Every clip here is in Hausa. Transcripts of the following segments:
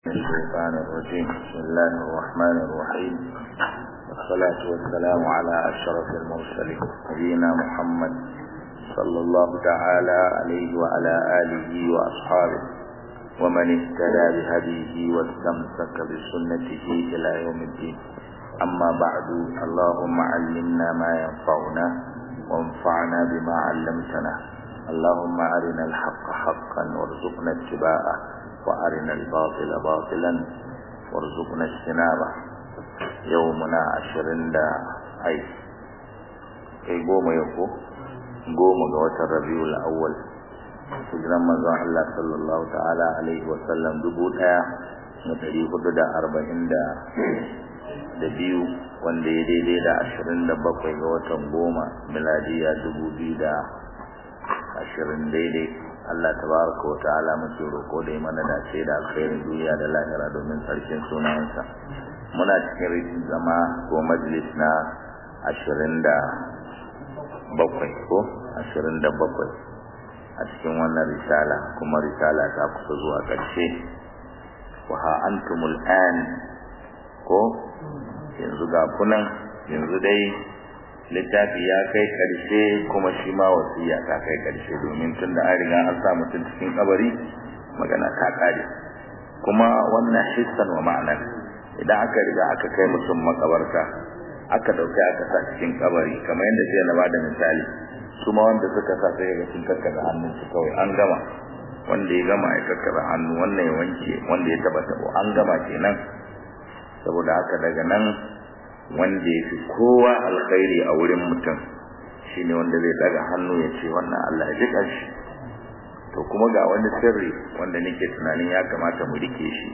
الشيطان الرجيم بسم الله الرحمن الرحيم والصلاة والسلام على أشرف المرسلين نبينا محمد صلى الله تعالى عليه وعلى آله وأصحابه ومن اهتدى بهديه واستمسك بسنته إلى يوم الدين أما بعد اللهم علمنا ما ينفعنا وانفعنا بما علمتنا اللهم أرنا الحق حقا وارزقنا اتباعه وأرنا الباطل باطلا وارزقنا اجتنابه يومنا عشرين دا أي أي قوم يوكو قوم قوة الربيع الأول hijiran manzon Allah sallallahu ta'ala alaihi wa sallam dubu ɗaya da ɗari hudu da arba'in da da biyu wanda ya daidai da ashirin da bakwai ga watan goma miladiya dubu biyu da ashirin daidai Allah tabaraka wa ta'ala muke roko da mana dace da alkhairin duniya da lahira domin sarkin sunayensa muna cikin rikin zama ko majalis na ashirin da bakwai ko ashirin da bakwai a cikin wannan risala kuma risala ta kusa zuwa ƙarshe wa ha antumul an ko yanzu ga kunan yanzu dai littafi ya kai ƙarshe kuma shi ma wasiya ta kai ƙarshe domin tun da an riga an sa mutum cikin kabari magana ta ƙare kuma wannan hissan wa ma'anar idan aka riga aka kai mutum makabarta aka ɗauki aka sa cikin kabari kamar yadda jiya na bada misali su ma wanda suka sa sai ga sun kakkada hannun su kawai an gama wanda ya gama ya kakkada hannu wannan ya wanke wanda ya taba tabo an gama kenan saboda haka daga nan wanda ya fi kowa alkhairi a wurin mutum shine wanda zai daga hannu ya ce wannan Allah ya ji kanshi to kuma ga wani sirri wanda nake tunanin ya kamata mu rike shi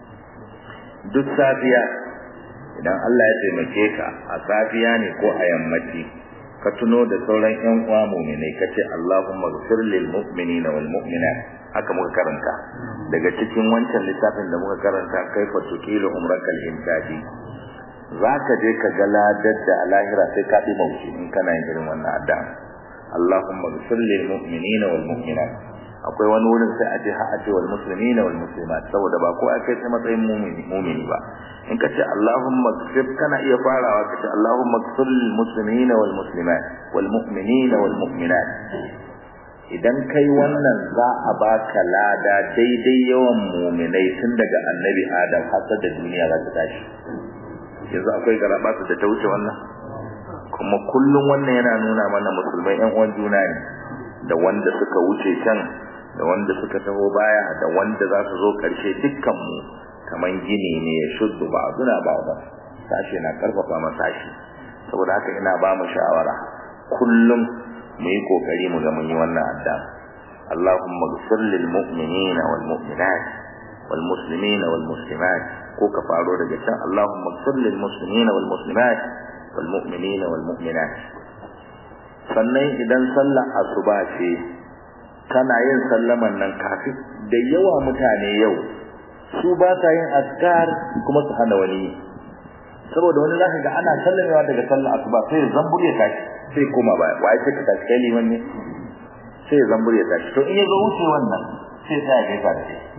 duk safiya idan Allah ya taimake ka a safiya ne ko a yammaci ka tuno da sauran ƴan uwa mu'minai kace Allahumma ighfir lil mu'minina wal mu'minat haka muka karanta daga cikin wancan littafin da muka karanta kaifa tuqilu umrakal intaji zaka je ka ga ladar da alahira sai ka bi mauci in kana yin irin wannan addu'a Allahumma ighfir lil mu'minina wal mu'minat akwai wani wurin sai a je ha a ce wal muslimina wal muslimat saboda ba ko akai sai matsayin mu'mini mu'mini ba in ka ce Allahumma ighfir kana iya farawa ka ce Allahumma ighfir lil muslimina wal muslimat wal mu'minina wal mu'minat idan kai wannan za a baka lada daidai yawan mu'minai tun daga annabi Adam har da duniya za ta tashi yanzu akwai garaba da ta wuce wannan kuma kullum wannan yana nuna mana musulmai ƴan uwan juna ne da wanda suka wuce can da wanda suka taho baya da wanda za su zo ƙarshe dukkan mu kaman gini ne ya shuddu ba suna ba ba sashi na karfafa ma sashi saboda haka ina ba mu shawara kullum mu yi kokari mu ga mun yi wannan adda Allahumma ighfir lil mu'minina wal mu'minat wal muslimina wal muslimat ko ka faro daga can Allahumma ighfir lil muslimina wal muslimat wal mu'minina wal mu'minat sannan idan sallar asuba ce kana yin sallaman nan kafin da yawa mutane yau su ba ta yin azkar kuma su hana wani saboda wani zaka ga ana sallamewa daga sallar asuba sai zambur ya tashi sai koma baya wai sai ka tashi kai liman ne sai zambur ya tashi to in ya zo wuce wannan sai sai ya gaisa da kai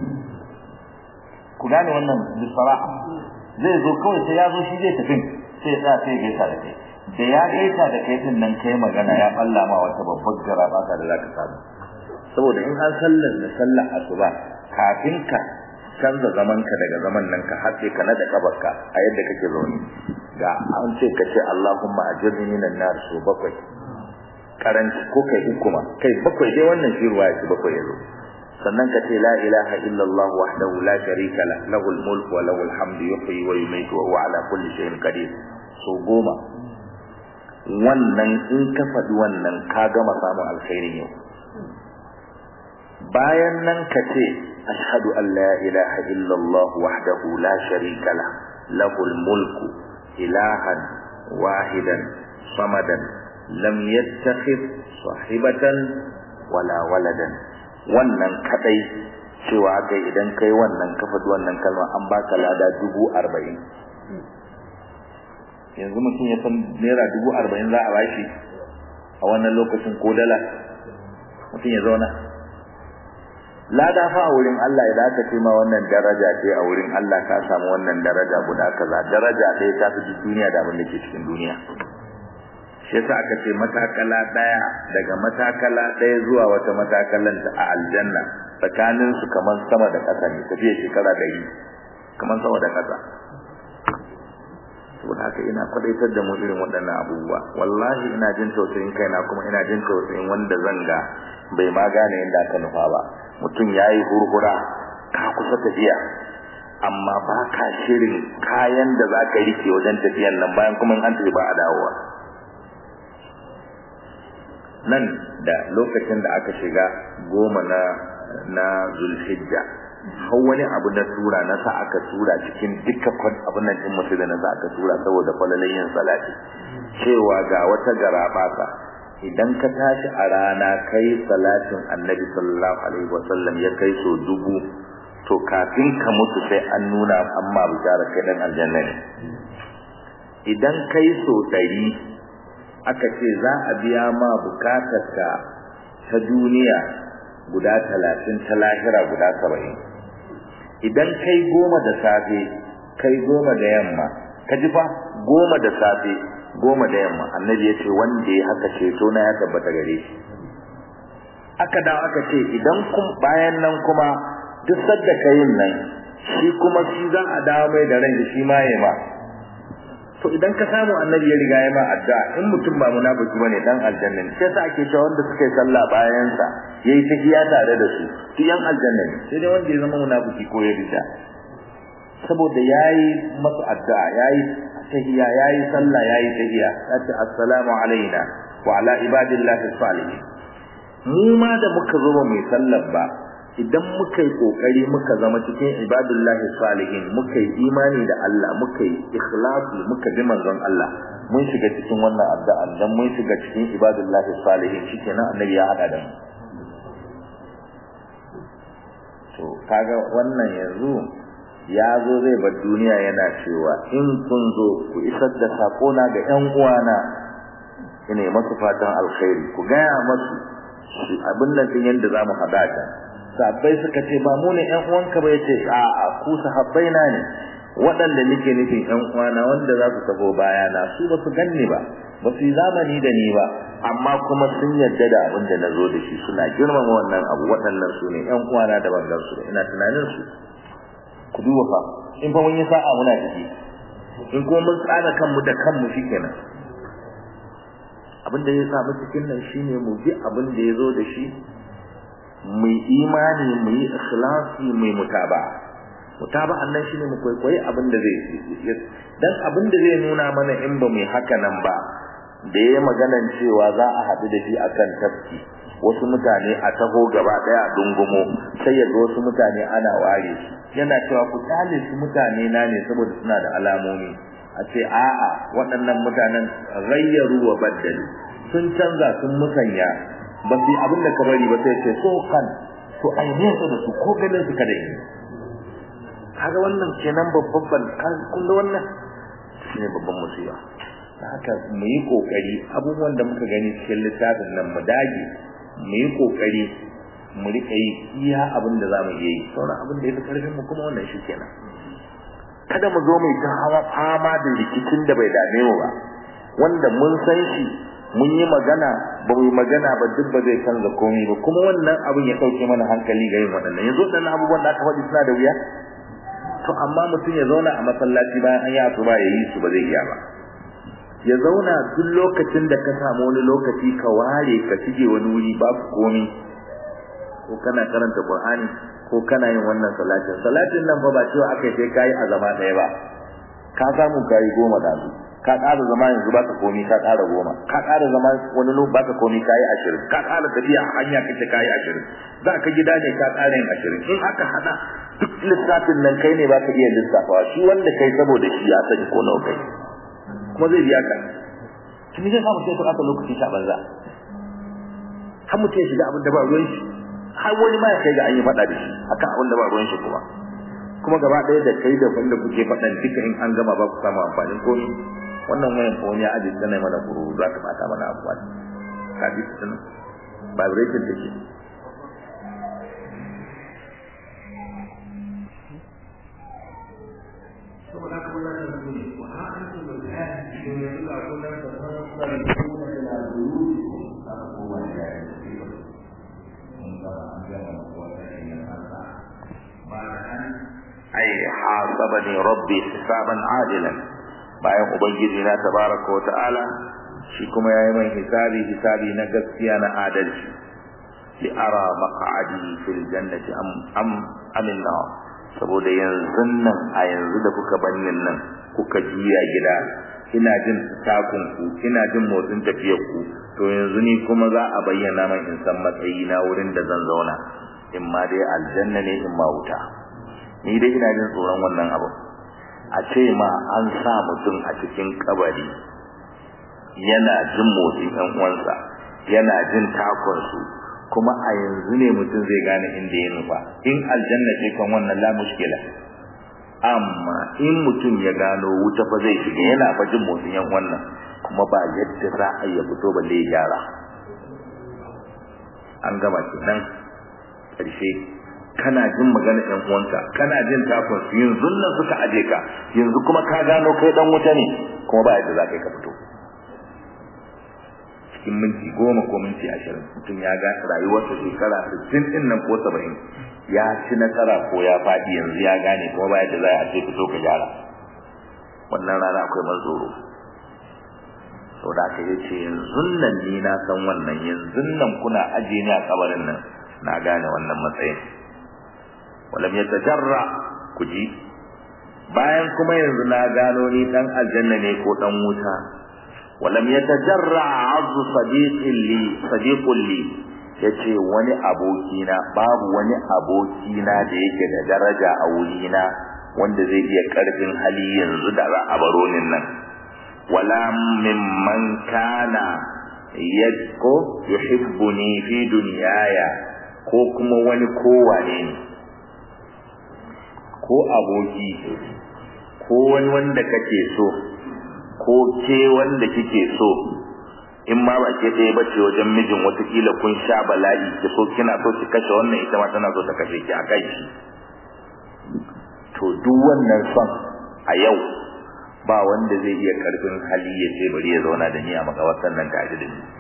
ku gane wannan bisara'a zai zo kawai sai ya zo shi zai tafi sai ya sai ya gaisa da kai da ya gaisa da kai din nan kai magana ya balla ma wata babbar garaba da zaka samu saboda in an sallar da sallar asuba kafin ka canza zamanka daga zaman nan ka haɗe ka na da kabarka a yadda kake zaune ga an ce ka ce Allahumma ajirni minan nar su bakwai karanci ko kai hukuma kai bakwai dai wannan shi ruwa shi bakwai yazo sannan ka ce la ilaha illallah wahdahu la sharika la lahul mulku wa lahul hamdu yuhyi wa yumiitu wa huwa ala kulli shay'in qadir so goma wannan in ka faɗi wannan ka gama samun alkhairin yau bayan nan ka ce ashhadu an la ilaha illallah wahdahu la sharika la lahul mulku ilahan wahidan samadan lam yattakhidh sahibatan wala waladan wannan kadai cewa kai idan kai wannan ka faɗi wannan kalma an baka lada dubu arba'in yanzu mutum ya san naira dubu arba'in za a bashi a wannan lokacin ko dala mutum ya zauna lada fa a wurin Allah idan aka ce ma wannan daraja ce a wurin Allah ka samu wannan daraja guda kaza daraja ɗaya ta fi duniya da abin da ke cikin duniya shi yasa aka ce matakala ɗaya daga matakala ɗaya zuwa wata matakalan ta a aljanna tsakanin su kamar sama da ƙasa ne tafiya shekara ɗari kamar sama da ƙasa saboda haka ina kwadaitar da mu irin waɗannan abubuwa wallahi ina jin tausayin kaina kuma ina jin tausayin wanda zanga bai ma gane yadda aka nufa ba mutum ya yi hurhura ka kusa tafiya amma ba ka shirin kayan da za ka rike wajen tafiyan nan bayan kuma an tafi ba a dawowa nan da lokacin da aka shiga goma na na zulhijja har wani abu na tura na sa aka tura cikin dukkan abin nan din mutu da na sa aka tura saboda falalin yin salati cewa ga wata garabasa idan ka tashi a rana kai salatin annabi sallallahu alaihi wasallam ya kai so dubu to kafin ka mutu sai an nuna amma bishara kai dan aljanna ne idan kai so ɗari aka ce za a biya ma bukatarka ta duniya guda talatin ta lahira guda saba'in idan kai goma da safe kai goma da yamma ka ji fa goma da safe goma da yamma annabi ya ce wanda ya haka ceto na ya tabbata gare shi aka dawo aka ce idan kun bayan nan kuma duk sadda ka yin nan shi kuma shi za a dawo mai da ran shi ma ya ma to idan ka samu annabi ya riga ya ma addu'a in mutum ba munafiki bane dan aljanna ne sai sa ake cewa wanda suka yi sallah bayan sa yayi tahiya tare da su su yan aljanna ne sai dai wanda ya zama munafiki ko ya rida saboda yayi masa addu'a yayi tahiya yayi sallah yayi tahiya yace assalamu alaina wa ala ibadillahi salihin mu ma da muka zo ba mai sallar ba idan muka yi kokari muka zama cikin ibadullahi salihin muka yi imani da Allah muka yi ikhlasi muka bi manzon Allah mun shiga cikin wannan addu'a dan mun shiga cikin ibadullahi salihin shikenan annabi ya hada da mu to kaga wannan yanzu ya zo zai bar duniya yana cewa in kun zo ku isar da sakona ga ƴan uwana ina masu fatan alkhairi ku gaya masu abin nan din yanda zamu hada ta sahabbai suka ce ba mu ne ƴan uwanka ba yace a a ku sahabbai na ne waɗanda nake nufin ƴan uwana wanda za su tafi bayana su ba su ganni ba ba su yi zamani da ni ba amma kuma sun yarda da abin da na zo da shi suna girmama wannan abu waɗannan su ne ƴan uwana da ban su da ina tunanin su ku duba fa in fa mun yi sa'a muna ciki in kuma mun tsara kanmu da kanmu shikenan abin da ya samu cikin nan shine mu bi abin da ya zo da shi mu imani mu yi ikhlasi mu yi mutaba mutaba annan shine mu kwaikwayi abin da zai dan abin da zai nuna mana in ba mu haka nan ba da yayi maganan cewa za a haɗu da shi akan tafki wasu mutane a taho gaba daya a dungumo sai ya ga wasu mutane ana ware su yana cewa ku tale su mutane na ne saboda suna da alamomi a ce a'a waɗannan mutanen rayyaru wa baddalu sun canza sun musanya ba su abin da ka bari ba sai ce so kan to ai ne su da su ko ganin su kada yi kaga wannan kenan babban kun da wannan shine babban musiba haka mu yi kokari abubuwan da muka gani cikin littafin nan mu dage mu yi kokari mu rika yi iya abin da zamu iya yi sauran abin da yafi karfin mu kuma wannan shi kenan kada mu zo mai ta hawa fama da rikicin da bai dame mu ba wanda mun san shi mun yi magana ba mu yi magana ba duk ba zai canza komai ba kuma wannan abin ya dauke mana hankali ga yin waɗannan yanzu waɗannan abubuwan da aka faɗi suna da wuya to amma mutum ya zauna a masallaci bayan an yi asuba ya yi su ba zai iya ba ya zauna duk lokacin da ka samu wani lokaci ka ware ka shige wani wuri babu komai ko kana karanta Qur'ani ko kana yin wannan salatin salatin nan fa ba cewa akai sai kai a zama ɗaya ba ka samu kai goma da su ka ƙara zama yanzu baka komai ka ƙara goma ka ƙara zama wani lokaci baka komai kai ashirin ka ƙara tafiya a hanya kace kai ashirin za ka gida ne ka ƙara yin ashirin in aka hada duk lissafin nan kai ne baka iya lissafawa shi wanda kai saboda shi ya sani ko nawa kai kuma zai biya ka tuni zai samu sai ka ɓata lokaci ta banza har mutum ya shiga abin da ba ruwan shi har wani ma ya kai ga an yi faɗa da shi akan abin da ba ruwan shi kuma kuma gaba ɗaya da kai da wanda kuke faɗan duka in an gama ba ku samu amfanin komi wannan wayan ko wani ya ajiye tana mana kuru za ka ɓata mana abuwa ka ji su tun vibration take ne wa ha antum al-an shin yanzu ga kullum da sanar da kuma da duru a kowa ya yi mun ga an ga kowa da shi ne haka ba an ai hasabani rabbi hisaban ajilan bayan ubangiji na tabaraka wa ta'ala shi kuma yayi mai hisabi hisabi na gaskiya na adalci li ara maq'adi fil jannati am am amilna saboda yanzu nan a yanzu da kuka bannin nan kuka juya gida ina jin takun ku ina jin motsin tafiyar ku to yanzu ni kuma za a bayyana min in san matsayi na wurin da zan zauna in ma dai aljanna ne in ma wuta ni dai ina jin tsoron wannan abu a ce ma an sa mutum a cikin kabari yana jin motsin ɗan uwansa yana jin takon su kuma a yanzu ne mutum zai gane inda ya nufa in aljanna ce kan wannan la mushkila amma in mutum ya gano wuta fa zai shiga yana fa jin motsin yan wannan kuma ba yadda za a iya fito balle ya gyara an gama kenan ƙarshe kana jin magana ɗan uwanka kana jin takon su yanzu nan suka aje ka yanzu kuma ka gano kai dan wuta ne kuma ba yadda za ka yi ka fito cikin minti goma ko minti ashirin mutum ya ga rayuwarsa shekara sittin ɗin nan ko saba'in ya ci nasara ko ya faɗi yanzu ya gane kuma ba yadda za a ce fito ka gyara wannan rana akwai mazoro sau da aka ce yanzu nan ni na san wannan yanzu nan kuna ajiye ni a kabarin nan na gane wannan matsayin walam ya tajarra ku ji bayan kuma yanzu na gano ni dan aljanna ne ko dan wuta walam ya tajarra azu sadiqin li sadiqun li yace wani abokina babu wani abokina da yake da daraja a wurina wanda zai iya karfin hali yanzu da za a baro nin nan wala mimman kana yadko yuhibbuni fi dunyaya ko kuma wani kowane ne ko aboki ko wani wanda kake so ko ke wanda kike so in ma ba ke ɗaya bace wajen mijin watakila kun sha bala'i ki so kina so ki kashe wannan ita ma tana so ta kashe ki a kai shi to duk wannan son a yau ba wanda zai iya karfin hali ya ce bari ya zauna da ni a makabartar nan tare da ni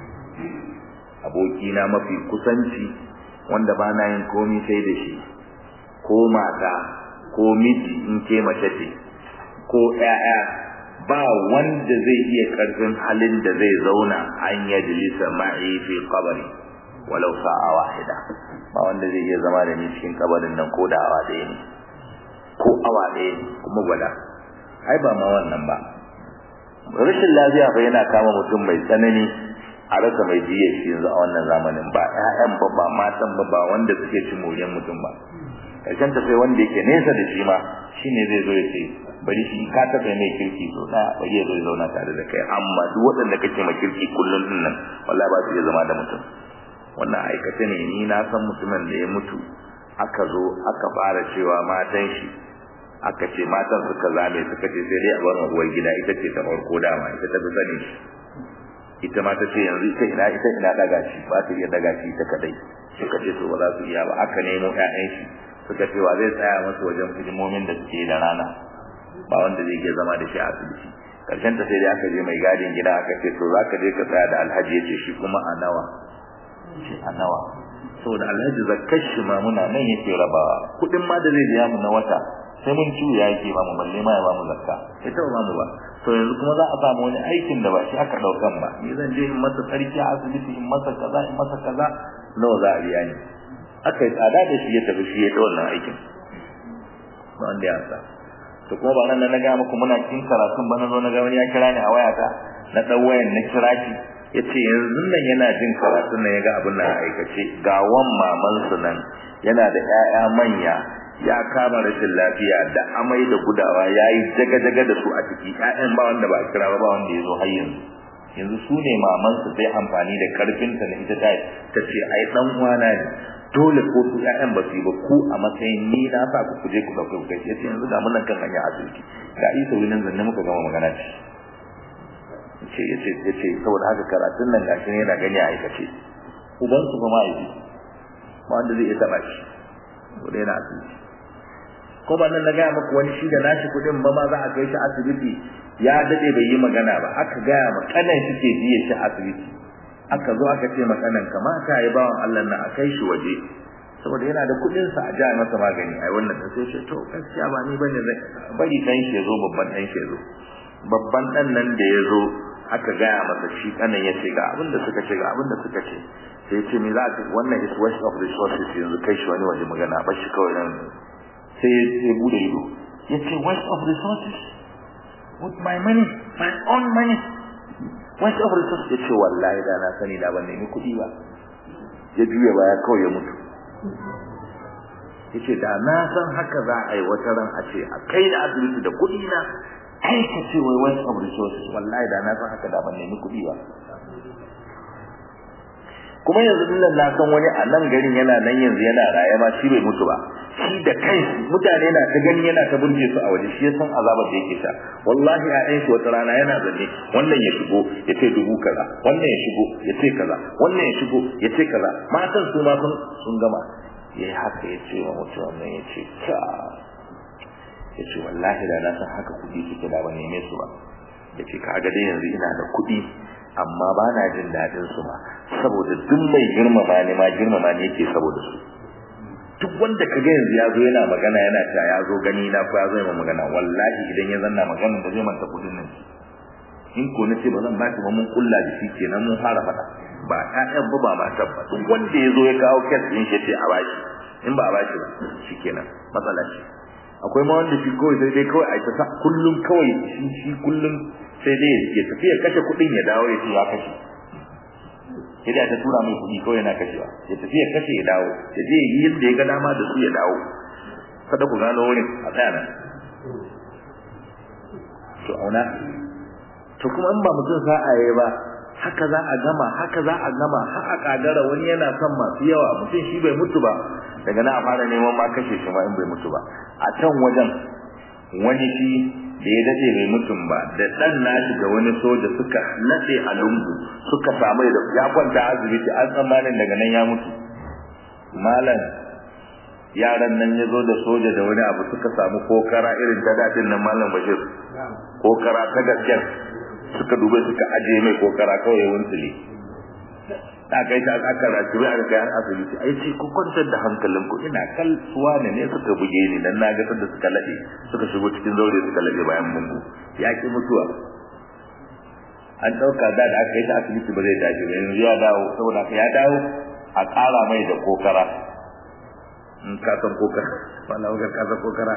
abokina mafi kusanci wanda ba na yin komi sai da shi ko mata ko miji in ke mace ce ko ƴaƴa ba wanda zai iya karfin halin da zai zauna an yajlisa ma'i fi qabri walau sa'a wahida ba wanda zai iya zama da ni cikin kabarin nan ko da awa ɗaya ne ko awa ɗaya ne kuma gwada ai ba ma wannan ba rashin lafiya fa yana kama mutum mai tsanani a rasa mai jiya shi yanzu a wannan zamanin ba ƴaƴan ba ba matan ba ba wanda suke ci moriyar mutum ba karshen ta sai wanda yake nesa da shi ma shine zai zo ya ce bari shi ka taɓa mai kirki so ɗaya bari ya zo ya zauna tare da kai amma duk waɗanda kake ma kirki kullum din nan wallahi ba su iya zama da mutum wannan aikace ne ni na san mutumin da ya mutu aka zo aka fara cewa matan shi aka ce matan suka zame suka ce sai dai a bar uwar gida ita ce ta farko dama ita ta fi sani shi ita ma ta ce yanzu ita ina ita ina daga shi ba ta iya daga shi ta kadai suka ce to ba za su iya ba aka nemo ƴaƴan shi suka ce wa zai tsaya musu wajen hidimomin da suke da rana ba wanda zai iya zama da shi a asibiti karshen ta sai dai aka je mai gadin gida aka ce to za ka je ka tsaya da alhaji ya ce shi kuma a nawa ce a nawa saboda alhaji zakkar shi ma muna nan yake rabawa kuɗin ma da zai biya mu na wata sai mun ciwo ya yake ba mu balle ma ya ba mu zakka sai ta ba mu ba to yanzu kuma za a samu wani aikin da ba shi aka daukan ba ni zan je in masa tsarki a asibiti in masa kaza in masa kaza nawa za a biya ni aka yi tsada da shi ya tafi shi ya ta wannan aikin ba wanda ya sa to kuma ba nan na ga muku muna cikin karatun ba na zo na ga wani ya kira ni a wayata na dan wayan na kira shi yace yanzu nan yana jin karatun nan yaga abin nan aikace ga wan maman su nan yana da ƴaƴa manya ya kama rashin lafiya da amai da gudawa yayi jaga-jaga da su a ciki ƴaƴan ba wanda ba a kira ba ba wanda ya zo har yanzu yanzu su ne maman su sai amfani da karfin ta na ita ta ta ce ai dan uwana ne dole ko su ƴaƴan ba su yi ba ku a matsayin ni na sa ku kuje ku dauke ku kai yace yanzu ga mun nan kan hanya asibiti ga isa wurin zanne muka gama magana ce ce yace yace saboda haka karatun nan gashi ne yana gani a aikace uban su kuma yi ba wanda zai iya taba shi wanda yana asibiti ko ba nan na gaya muku wani shi da nashi kuɗin ba ma za a kai shi asibiti ya dade bai yi magana ba aka gaya ma kanan shi ke biye shi asibiti aka zo aka ce makanan kamata ya bawan Allah na a kai shi waje saboda yana da kuɗin sa a ja masa magani ai wannan ta sai to gaskiya ba ni bane zai bari dan shi ya zo babban dan shi ya zo babban dan nan da ya zo aka gaya masa shi kanan ya ce ga abin da suka ce ga abin da suka ce sai ya ce me za ka wannan is waste of resources yanzu kai shi wani waje magana ba shi kawai nan sai ya bude ido ya ce waste of resources with my money my own money waste of resources ya ce wallahi da na sani da ban nemi kuɗi ba ya juya baya kawai ya mutu ya ce da na san haka za a yi wata ran a ce a kai da asibiti da kuɗi na kai ka ce wai waste of resources wallahi da na san haka da ban nemi kuɗi ba kuma yanzu nan na san wani a nan garin yana nan yanzu yana raye ma shi bai mutu ba shi da kai mutane na ta gani yana ta burge su a waje shi ya san azabar da yake sha wallahi a ɗayan shi wata rana yana zanne wannan ya shigo ya ce dubu kaza wannan ya shigo ya ce kaza wannan ya shigo ya ce kaza matan su ma sun sun gama ya yi haka ya ce wa mutum wannan ya ce ka ya ce wallahi da na san haka kuɗi suke da ban neme su ba ya ce ka ga dai yanzu ina da kuɗi amma ba na jin daɗin su ba saboda duk mai girmama ne ma girmama ne yake saboda su duk wanda ka ga yanzu ya zo yana magana yana cewa ya zo gani na ko ya zo yana magana wallahi idan ya zanna magana da zai manta kuɗin nan in ko na ce ba zan baki ba mun kulla da shi kenan mun fara faɗa ba ƴaƴan ba ba matan ba duk wanda ya zo ya kawo kes ɗin shi ce a bashi in ba a bashi ba shi kenan matsala ce akwai ma wanda shi kawai sai dai kawai a ta kullum kawai shi shi kullum sai dai ya tafi ya kashe kuɗin ya dawo ya ce ya kashe sai dai ta tura mai kuɗi kawai yana kashewa ya tafi ya kashe ya dawo ya je yi yadda ya ga dama da su ya dawo kada ku gano wurin a tsaya nan to auna to kuma in ba mutum sa'a yayi ba haka za a gama haka za a gama har a kagara wani yana son masu yawa mutum shi bai mutu ba daga na a fara neman ma kashe shi ma in bai mutu ba a can wajen wani shi da ya dace bai mutum ba da dan nashi da wani soja suka nade a lungu suka samu da ya kwanta asibiti an tsammanin daga nan ya mutu malam yaran nan ya zo da soja da wani abu suka samu kokara irin ta dadin nan malam bashir kokara ta gaskiyar suka dube suka aje mai kokara kawai wunsule ta kai ta aka rasu bai aka kai asibiti ai sai ku kwantar da hankalin ku ina kal suwa ne ne suka buge ni dan na ga da suka lade suka shigo cikin zaure suka lade bayan mungu ya ki mutuwa an dauka da da aka yi ta asibiti ba zai tashi ba yanzu ya dawo saboda ya dawo a ƙara mai da kokara in ka san kokara wallahi ga ka san kokara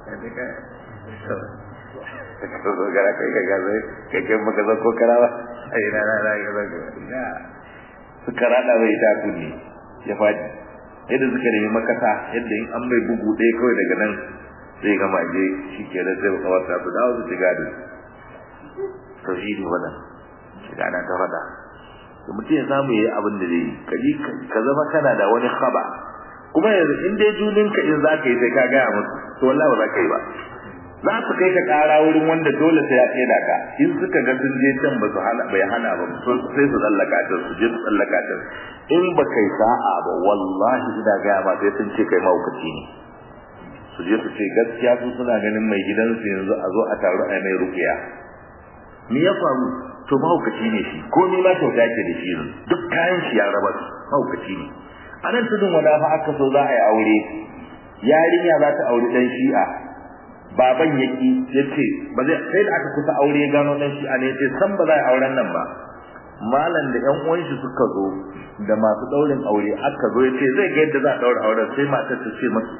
kokara kai ka gaza kai kai maka san kokara ba ai na na na ga ga suka rada bai ta kunni ya faɗi yadda suka nemi makasa yadda in an mai bugu ɗaya kawai daga nan zai gama je shi ke da sai kawata su dawo su shiga da to shi ne wannan shiga na ta faɗa da mutum ya samu ya yi abin da zai yi ka ji ka zama kana da wani haba kuma yanzu in dai juninka in za ka yi sai ka gaya musu to wallahi ba za ka yi ba za su kai ka kara wurin wanda dole sai ya tseda ka in suka ga sun je can ba su hana bai hana ba sai su tsallaka ta su je su tsallaka ta in ba kai sa'a ba wallahi ina ga ba sai sun ce kai mahaukaci ne su je su ce gaskiya su suna ganin mai gidansu yanzu a zo a taru a mai rukiya me ya faru to mahaukaci ne shi ko ni ma kyauta ke da shi duk kayan shi ya raba su mahaukaci ne a nan tudun wada fa aka so za a yi aure yarinya za ta auri dan shi'a baban yaki yace ba zai sai da aka kusa aure gano dan shi ne yace san ba za a auren nan ba malam da ƴan uwan shi suka zo da masu daurin aure aka zo yace zai ga yadda za a daura auren sai matar ta ce masu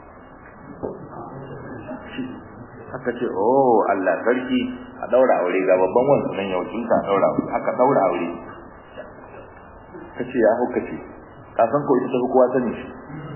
aka ce oh Allah sarki a daura aure ga babban wansu nan yau kin ka daura aure aka daura aure kace ya hauka ce ka san ko ita ta kowa sani shi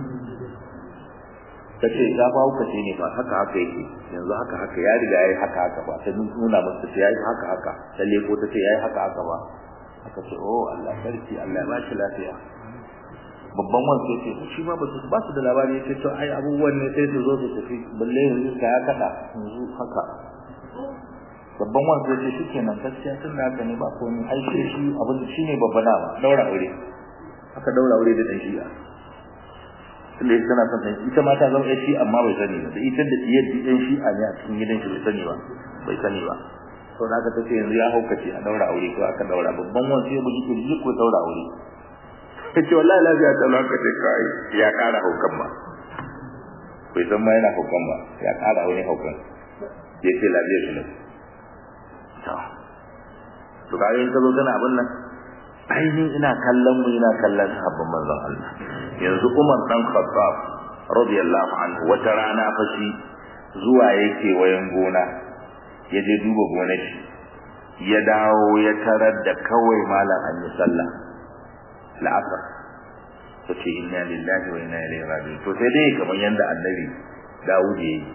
ta ce ya ba hauka ce ne ba haka haka yake yanzu haka haka ya riga yayi haka haka ba ta nuna masa ta yayi haka haka ta leko ta ce yayi haka haka ba aka ce oh Allah sarki Allah ya ba shi lafiya babban wanda sai ce shi ma ba su ba su da labari sai to ai abubuwan ne sai su zo su tafi balle yanzu ka ya kada yanzu haka babban wanda sai ce shikenan gaskiya tun da haka ne ba komai ai shi shi abin shine babba na daura aure aka daura aure da dan shi'a tunda ita tana son ita ma ta zama ƴar shi amma bai sani ba da ita da diyar ɗan shi a ne a cikin gidan shi bai sani ba bai sani ba to da aka tace yanzu ya haukace a daura aure ko aka daura babban wani sai bugi kirji ko daura aure kace wallahi lafiya ta lanka ce kai ya kara haukan ba bai san ma yana haukan ba ya kara wani haukan ya ce lafiya shi ne to to ga yin ka zo kana abin nan ainihin ina kallon mu ina kallon sahabban manzon Allah yanzu Umar dan Khattab radiyallahu anhu wata rana fa shi zuwa yake wayan gona ya je duba gonar shi ya dawo ya tarar da kawai malam an yi sallah la'asar ta ce inna lillahi wa inna ilaihi raji'un to sai dai kamar yanda annabi Dawud ya yi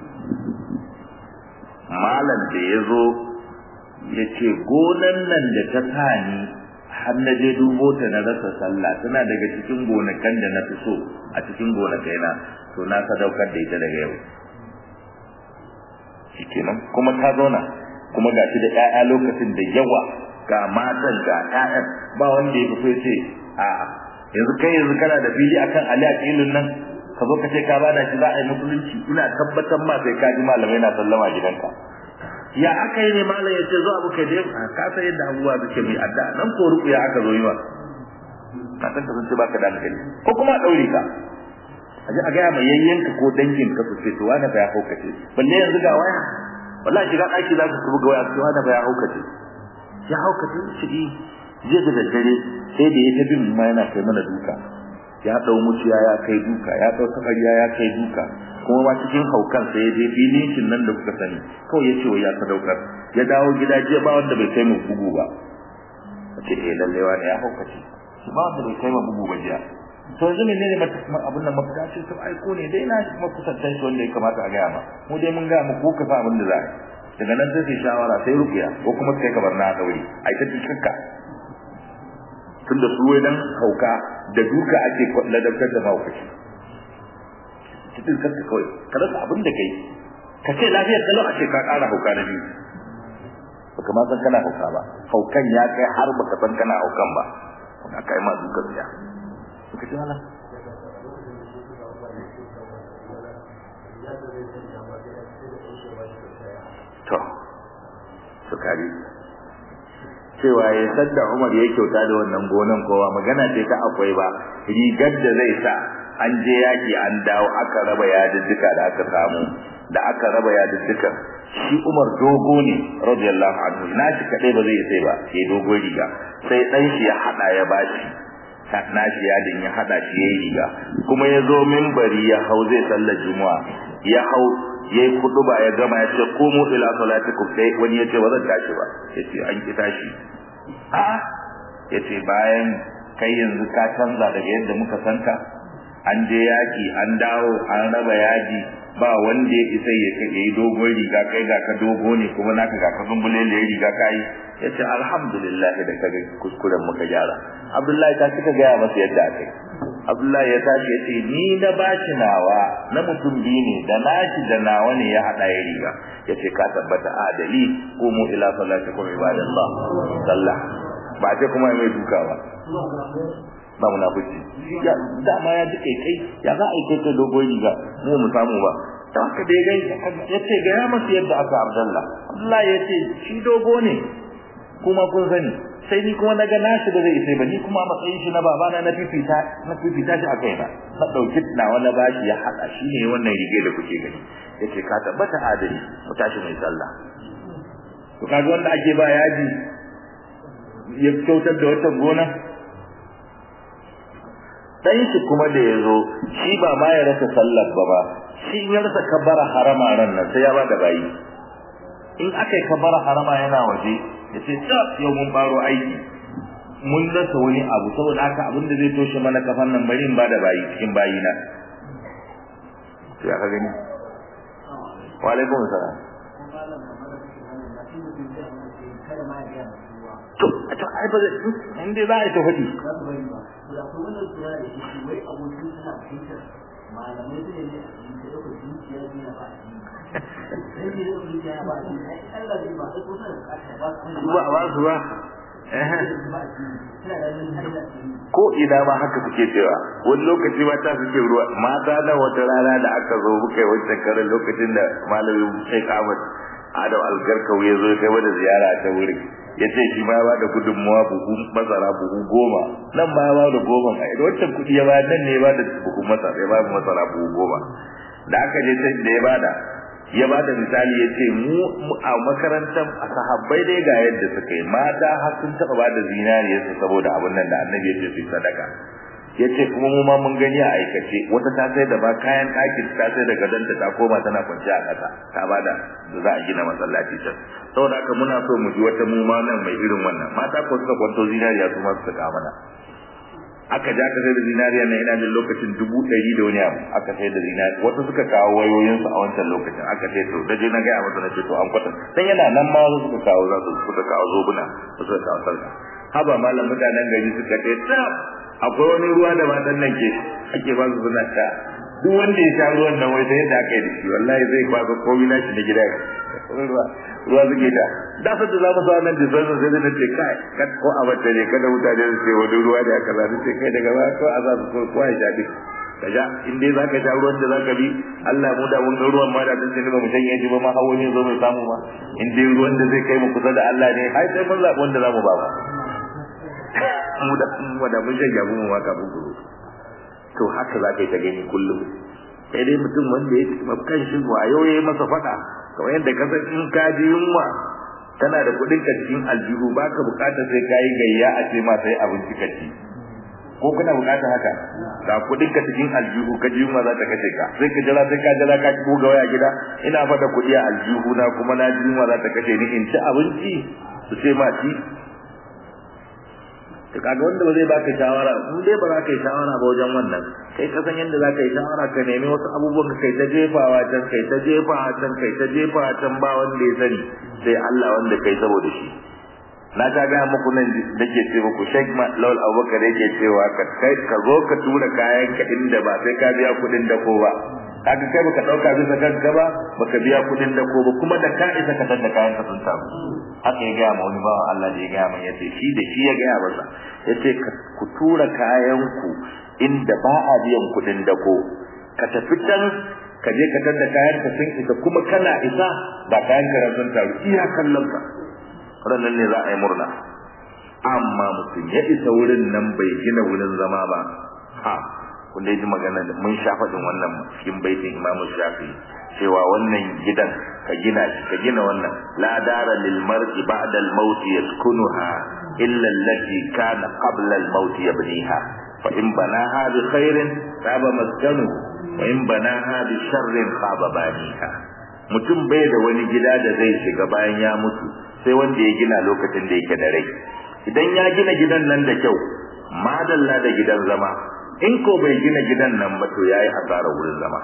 malam da ya zo ya ce gonan nan da ta sani har na je dubo ta na rasa sallah tana daga cikin gonakan da na fi so a cikin gonakai na to na sadaukar da ita daga yau shikenan kuma ta zauna kuma ga shi da ƴaƴa lokacin da yawa ga matan ga ƴaƴan ba wanda ya fito ce a yanzu kai yanzu kana da fili akan Ali a filin nan ka zo ka ce ka bada shi za a yi musulunci ina tabbatar ma sai ka ji malamai na sallama gidanka ya aka yi ne malam ya ce zo abu kai dai ka san yadda abubuwa suke mai adda nan ko ruku ya aka zo yi wa ka san ka sun ce baka da hankali ko kuma daure ka aje a gaya mai yayyanka ko dangin ka su ce to wani ba ya haukace balle yanzu ga waya wallahi shiga daki za ku buga waya to wani ba ya haukace ya haukace shi je da daddare sai da ya ta bin ma yana kai mana duka ya dau muciya ya kai duka ya dau tabariya ya kai duka kuma ma cikin haukan sai ya je filin shin nan da kuka sani kawai ya ce wa ya sadaukar ya dawo gida jiya ba wanda bai kai mu bugu ba ce eh lalle wani ya haukace ba wanda bai kai mu bugu ba jiya to yanzu ne ne abin nan mafita ce to ai ko ne dai na kuma kusantan shi wanda ya kamata a gaya ma mu dai mun ga mu ko ka sa abin da za a daga nan sai shawara sai rukiya ko kuma sai ka bar na daure ai ta cikakka tunda su wai dan hauka da duka ake ladabtar da mahaukaci cikin kanka kawai ka rasa abin da kai ka ce lafiyar kalau a ce ka ƙara hauka na biyu baka ma san kana hauka ba haukan ya kai har baka san kana haukan ba ka kai ma duka biya suka ce wala to su kari cewa ya sadda Umar ya kyauta da wannan gonan kowa magana ce ta akwai ba rigar da zai sa an je yaki an dawo aka raba yadudduka da aka samu da aka raba yadudduka shi Umar dogo ne radiyallahu anhu na shi kadai ba zai sai ba sai dogo riga sai dan shi ya hada ya bashi na shi yadin ya hada shi yayi riga kuma ya zo minbari ya hau zai sallar juma'a ya hau yayi kuduba ya gama ya ce qumu ila salatikum sai wani ya ce ba zan tashi ba yace an ki tashi a yace bayan kai yanzu ka canza daga yadda muka sanka an je yaki an dawo an raba yaji ba wanda ya isa ya yi dogon riga kai ga ka dogo ne kuma naka ga ka zumbulele riga kai yace alhamdulillah da kaga kuskuren muka gyara abdullahi ta kika ga masa yadda akai abdullahi ya tashi yace ni da bashi nawa na mutum biyu ne da nashi da nawa ne ya hada ya riga yace ka tabbata adali qumu ila salatikum ibadallah sallah ba ce kuma mai duka ba ba munafiki ya dama ya ji kai kai ya za a yi kai dogon riga mu mu samu ba ta haka dai gai ya ce ga ya masa yadda aka abdallah abdullah ya ce shi dogo ne kuma kun sani sai ni kuma naga nashi ba zai sai ba ni kuma matsayin shi na babana na fifita na fifita shi a kaina na dauki na wani bashi ya hada shi ne wannan rige da kuke gani yace ka tabbata adali mu tashi mai sallah to kaga wanda ake ba yaji ya kyautar da wata gona dan shi kuma da yazo shi ba ma ya rasa sallar ba ba shi ya rasa kabara harama ran nan sai ya ba da bayi in aka yi kabara harama yana waje ya ce ta yau mun baro aiki mun rasa wani abu saboda haka abin da zai toshe mana kafan nan bari in ba da bayi cikin bayi na sai aka gani wa alaikum salam to to ai ba zai in dai za a yi ta faɗi malamai su ne da ɗauka zuciya biya ba ba a ba su ba ko ina ma haka suke cewa wani lokaci mata suke ruwa mata da wata rana da aka zo muka yi wancan karin lokacin da malamin Sheikh Ahmad Adam Algarkau ya zo kai wani ziyara ta wuri ya ce shi ma ba da gudunmuwa buhu masara buhu goma nan ma ba da goma a idan wancan kuɗi ya ba nan ne ba da buhu masara ya ba masara buhu goma da aka je sai da ya bada ya bada misali ya ce mu a makarantar a sahabbai dai ga yadda suka yi mata har sun taɓa bada zinariyarsu saboda abin nan da annabi ya ce su sadaka ya ce kuma mu ma mun gani a aikace wata ta sai da ba kayan ɗakin ta sai da gadonta ta koma tana kwanci a ƙasa ta bada da za a gina masallaci can saboda haka muna so mu ji wata mu ma nan mai irin wannan mata ko suka kwanto zinariya su ma suka kawo mana aka ja aka sai da zinariya na ina da lokacin dubu ɗari da wani abu aka sai da zinariya wasu suka kawo wayoyinsu a wancan lokacin aka sai to da je na gaya masa na ce to an kwata dan yana nan ma wasu suka kawo za su suka kawo zobuna suka kawo sarka haba malam mutanen gari suka ce tsaf akwai wani ruwa da matan nan ke ake ba su suna sha duk wanda ya sha ruwan nan wai sai yadda aka yi da shi wallahi zai kwaso komai nashi na gida ruwa ruwa suke da da su da za mu sa nan disan sai da ce kai kad ko a bata ne kada mutane su ce wani ruwa da aka zaɓi ce kai daga ba ko a za su so kowa ya sha duk ka sha in dai za ka sha ruwan da za ka bi Allah mu da mun ga ruwan ma da tunce ba mu shanye shi ba ma hawo ne zo mai samu ma in dai ruwan da zai kai mu kusa da Allah ne ai sai mun zaɓi wanda za mu ba ba mu da mu da mun shanye mu ma kafin ku to haka za ka yi ta gani kullum sai dai mutum wanda ya ci kan shi wayo ya yi masa faɗa kamar yadda ka san in ka ji yunwa kana da kuɗin ka cikin aljihu baka bukatar sai ka yi gayya a ce ma sai abinci ka ci ko kana bukatar haka ga kuɗin ka cikin aljihu ka ji yunwa za ta kashe ka sai ka jira sai ka jira ka ci ga waya gida ina fada kuɗi a aljihu na kuma na ji yunwa za ta kashe ni in ci abinci su ce ma ci to kaga wanda ba zai baka shawara in dai ba za ka yi shawara ba wajen wannan kai ka san yadda za ka yi shawara ka nemi wasu abubuwan ka kai ta jefawa can kai ta jefawa can kai ta jefawa can ba wanda ya sani sai Allah wanda kai saboda shi na ta gaya muku nan da ke ce muku Sheikh Lawal Abubakar yake cewa ka kai ka zo ka tura kayan ka inda ba sai ka biya kuɗin dako ba kaga kai baka dauka bisa kanka ba baka biya kuɗin dako ba kuma da ka isa ka tada kayan ka sun samu haka ya gaya ma wani bawan Allah da ya gaya min yace shi da shi ya gaya masa yace ku tura kayan ku inda ba a biyan kuɗin dako ka tafi can ka je ka tada kayan ka sun isa kuma kana isa ba kayan ka sun taru iya kallon ka ranar ne za a yi murna amma mutum ya isa wurin nan bai gina wurin zama ba ha kun dai ji magana da mun sha faɗin wannan cikin baitin Imam Shafi cewa wannan gidan ka gina shi ka gina wannan la dara lil mar'i ba'da al maut yaskunuha illa allati kana qabla al maut yabniha fa in banaha bi khairin taba maskanu wa in banaha bi sharrin khaba baniha mutum bai da wani gida da zai shiga bayan ya mutu sai wanda ya gina lokacin da yake da rai idan ya gina gidan nan da kyau madalla da gidan zama in ko bai gina gidan nan ba to yayi hasara wurin zama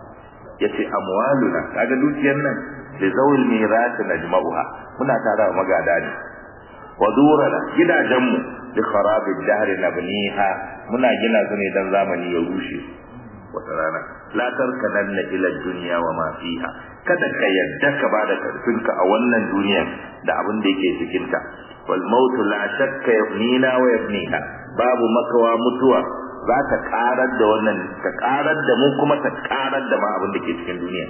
yace amwaluna kaga dukiyar nan da zawil mirat najma'uha muna tara magada ne wa durana gidajenmu bi kharabi dahr nabniha muna gina su ne dan zamani ya rushe wata rana la tarkananna ila dunya wa ma fiha kada ka yadda ka bada karfinka a wannan duniya da abin da yake cikin ta wal mautu la shakka yafnina wa yafniha babu makawa mutuwa za ta karar da wannan ta karar da mu kuma ta karar da ma abin da ke cikin duniya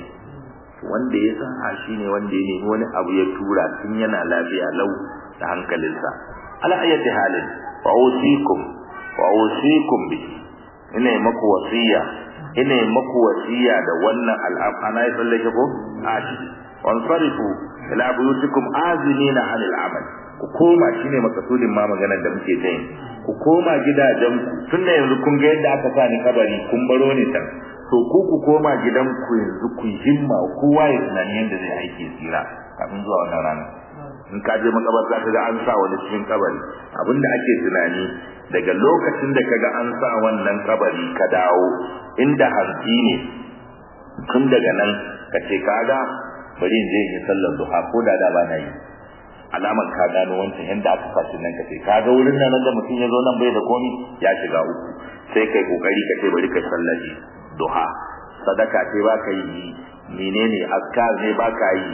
wanda ya san a shine wanda ya nemi wani abu ya tura tun yana lafiya lau da hankalinsa ala ayati halin wa usikum wa usikum bi ina maku wasiya ina maku wasiya da wannan al'amana ya tsallake ko ashi wansarifu ila buyutikum azinina anil amal ku koma shine makasudin ma maganar da muke ta ku koma gidajenku tunda yanzu kun ga yadda aka sa ni kabari kun baro ni can to ku ku koma gidanku yanzu ku himma kowa ya tunani yadda zai aiki tsira kafin zuwa wannan rana in ka je makabarta ka ga an sa wani cikin kabari abinda ake tunani daga lokacin da kaga an sa wannan kabari ka dawo inda hanci ne tun daga nan ka ce kaga bari in je in yi sallar duha ko da da ba na yi alamar ka gano wancan yanda aka fashi nan kace ka ga wurin nan da mutum ya zo nan bai da komi ya shiga uku sai kai kokari ka ce bari ka sallaji duha sadaka ce ba ka yi menene askar ne ba ka yi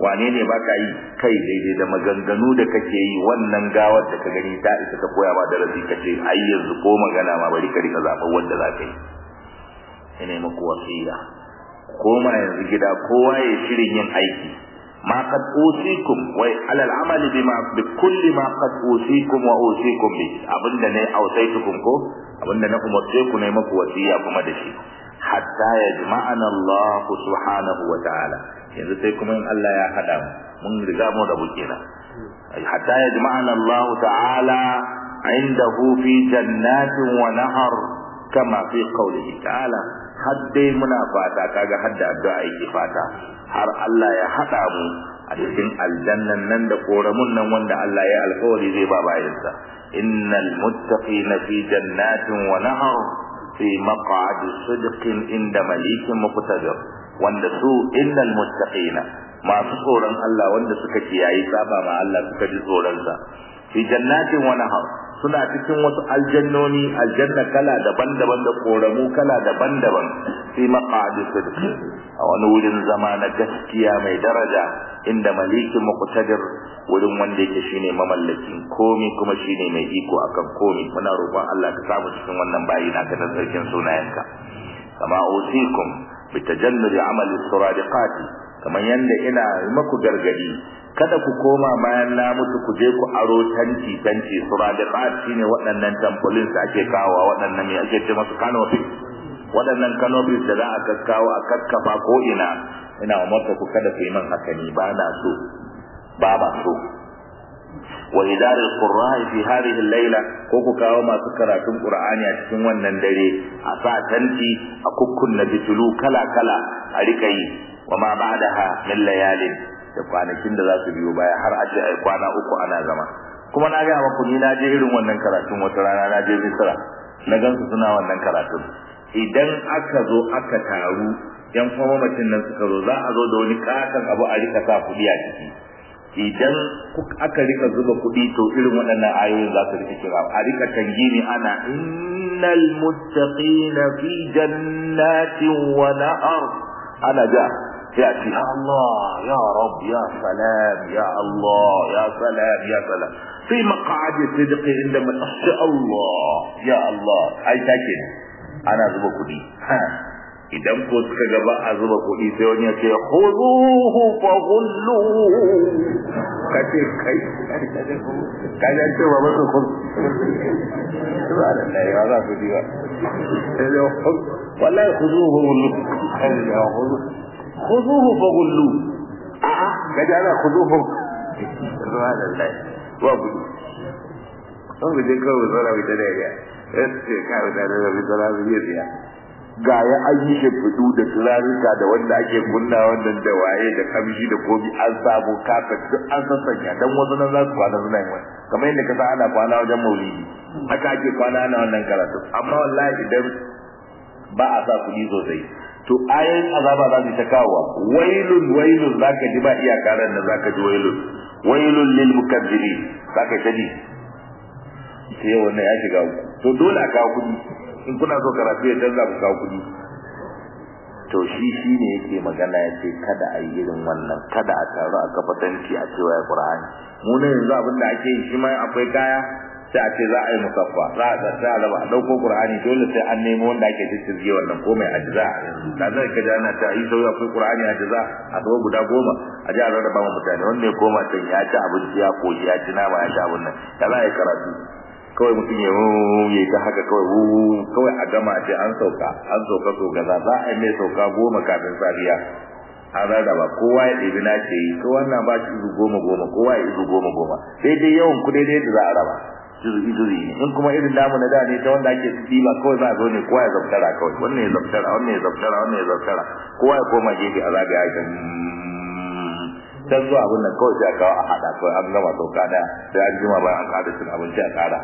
wane ne baka yi kai daidai da maganganu da kake yi wannan gawar da ka gani ta isa ta koya ma darasi kace ai yanzu ko magana ma bari ka rika zaɓar wanda za ka yi ina muku wasiya koma yanzu gida kowa ya shirin yin aiki ma qad usikum wa ala al-amali bima bi kulli ma qad usikum wa usikum bi abinda ne ausaitukum ko abinda na umarce ku ne muku wasiya kuma da shi hatta yajma'ana Allah subhanahu wa ta'ala yanzu sai kuma in Allah ya hada mu mun riga mu da bukina hatta yajma'ana Allah ta'ala indahu fi jannatin wa nahar kama fi qawlihi ta'ala har dai muna fata kaga har da addu'a yake fata har Allah ya hada mu a cikin aljannan nan da koramun nan wanda Allah ya alkawari zai ba bayansa innal muttaqina fi jannatin wa nahar fi maq'adi sidqin inda malikin muqtadir wanda su innal muttaqina masu tsoron Allah wanda suka kiyayi saba ma Allah suka ji tsoron sa fi jannatin wa nahar suna cikin wasu aljannoni aljanna kala daban-daban da koramu kala daban-daban fi maqadi sidq a wani wurin zama na gaskiya mai daraja inda malikin muqtadir wurin wanda yake shine mamallakin komi kuma shine mai iko akan komi muna roƙon Allah ka samu cikin wannan bayi na ka sarkin sunayenka kama usikum bitajannudi amali suradiqati kamar yanda ina maku gargadi kada ku koma bayan na mutu ku je ku aro tanti tanti suradiqat shine waɗannan tampolin da ake kawo waɗannan me ake ce masu canopy waɗannan canopy da za a kakkawo a kakkafa ko ina ina umarta ku kada ku yi man haka ni ba na so ba ba so wa idaril qurra'i fi hadhihi al-layla ko ku kawo masu karatun qur'ani a cikin wannan dare a sa tanti a kukkunna bitulu kala kala a rika yi wa ma ba'daha min layalin da kwanakin da za su biyo baya har a ce ai kwana uku ana zama kuma na ga maku ni na je irin wannan karatun wata rana na je Misra na gansu suna wannan karatun idan aka zo aka taru yan mamacin nan suka zo za a zo da wani katon abu a rika sa kuɗi a ciki idan aka rika zuba kuɗi to irin waɗannan ayoyin za su rika kira a rika tangini ana innal muttaqina fi jannatin wa na'ar ana ja sai a ce ya Allah ya Rabb ya salam ya Allah ya salam ya salam fi maq'adi sidqi inda man Allah ya Allah ai take ana zuba kuɗi idan ko suka ga ba a zuba kuɗi sai wani ya ce khuduhu fa ghullu kace kai kaje ce ba masa kun subhanallah ya za ku diwa wallahi khuduhu ghullu khuduhu fa ghullu a a kaje ana khuduhu subhanallah wa gudu an guje kawai zara mai ta dariya sai kawai da da mai zara mai biya ga ya an yi shimfiɗu da turarika da wanda ake kunna wannan da waye da kamshi da komi an samu kafet duk an sassanya dan wasu nan za su kwana suna yin wani kamar yadda ka san ana kwana wajen maulidi haka ake kwana ana wannan karatu amma wallahi idan ba a sa kuɗi sosai to ayoyin azaba za su ta kawo wailun wailun zaka ji ba iyaka ran da zaka ji wailun wailun lil mukazzibin zaka ta ji sai wannan ya shiga to dole a kawo kuɗi in kuna so karatu ya canza ku kawo kuɗi to shi shi ne yake magana ya ce kada a yi irin wannan kada a taru a kafa tanti a cewa ya ƙur'ani mu ne yanzu abin da ake yi shi ma akwai kaya sai a ce za a yi musaffa za a sai a raba a ɗauko ƙur'ani dole sai an nemo wanda ake ciccizge wannan ko mai ajiza yanzu da zai ka jana ta yi sauyi akwai ƙur'ani ajiza a zo guda goma a ji a rarraba ma mutane wanda ya koma can ya ci abinci ya koshi ya ci nama ya ci abin nan da za a yi karatu kawai mutum ya ya ta haka kawai kawai a gama ce an sauka an sauka so gaza za a yi mai sauka goma kafin safiya an rarraba kowa ya ɗebi na ce yi kowa na ba shi izu goma goma kowa ya izu goma goma daidai yawan ku daidai da za a raba juz'i juz'i ne in kuma irin namu na da ne ta wanda ake ba kawai za a zo ne kowa ya zabtara kawai wannan ya zabtara wannan ya zabtara wannan ya zabtara kowa ya koma gefe a zagaya ya can zuwa abin nan kawai sai a kawo a haɗa kawai an gama sauka ɗaya sai an jima bayan an ƙara cin abinci a ƙara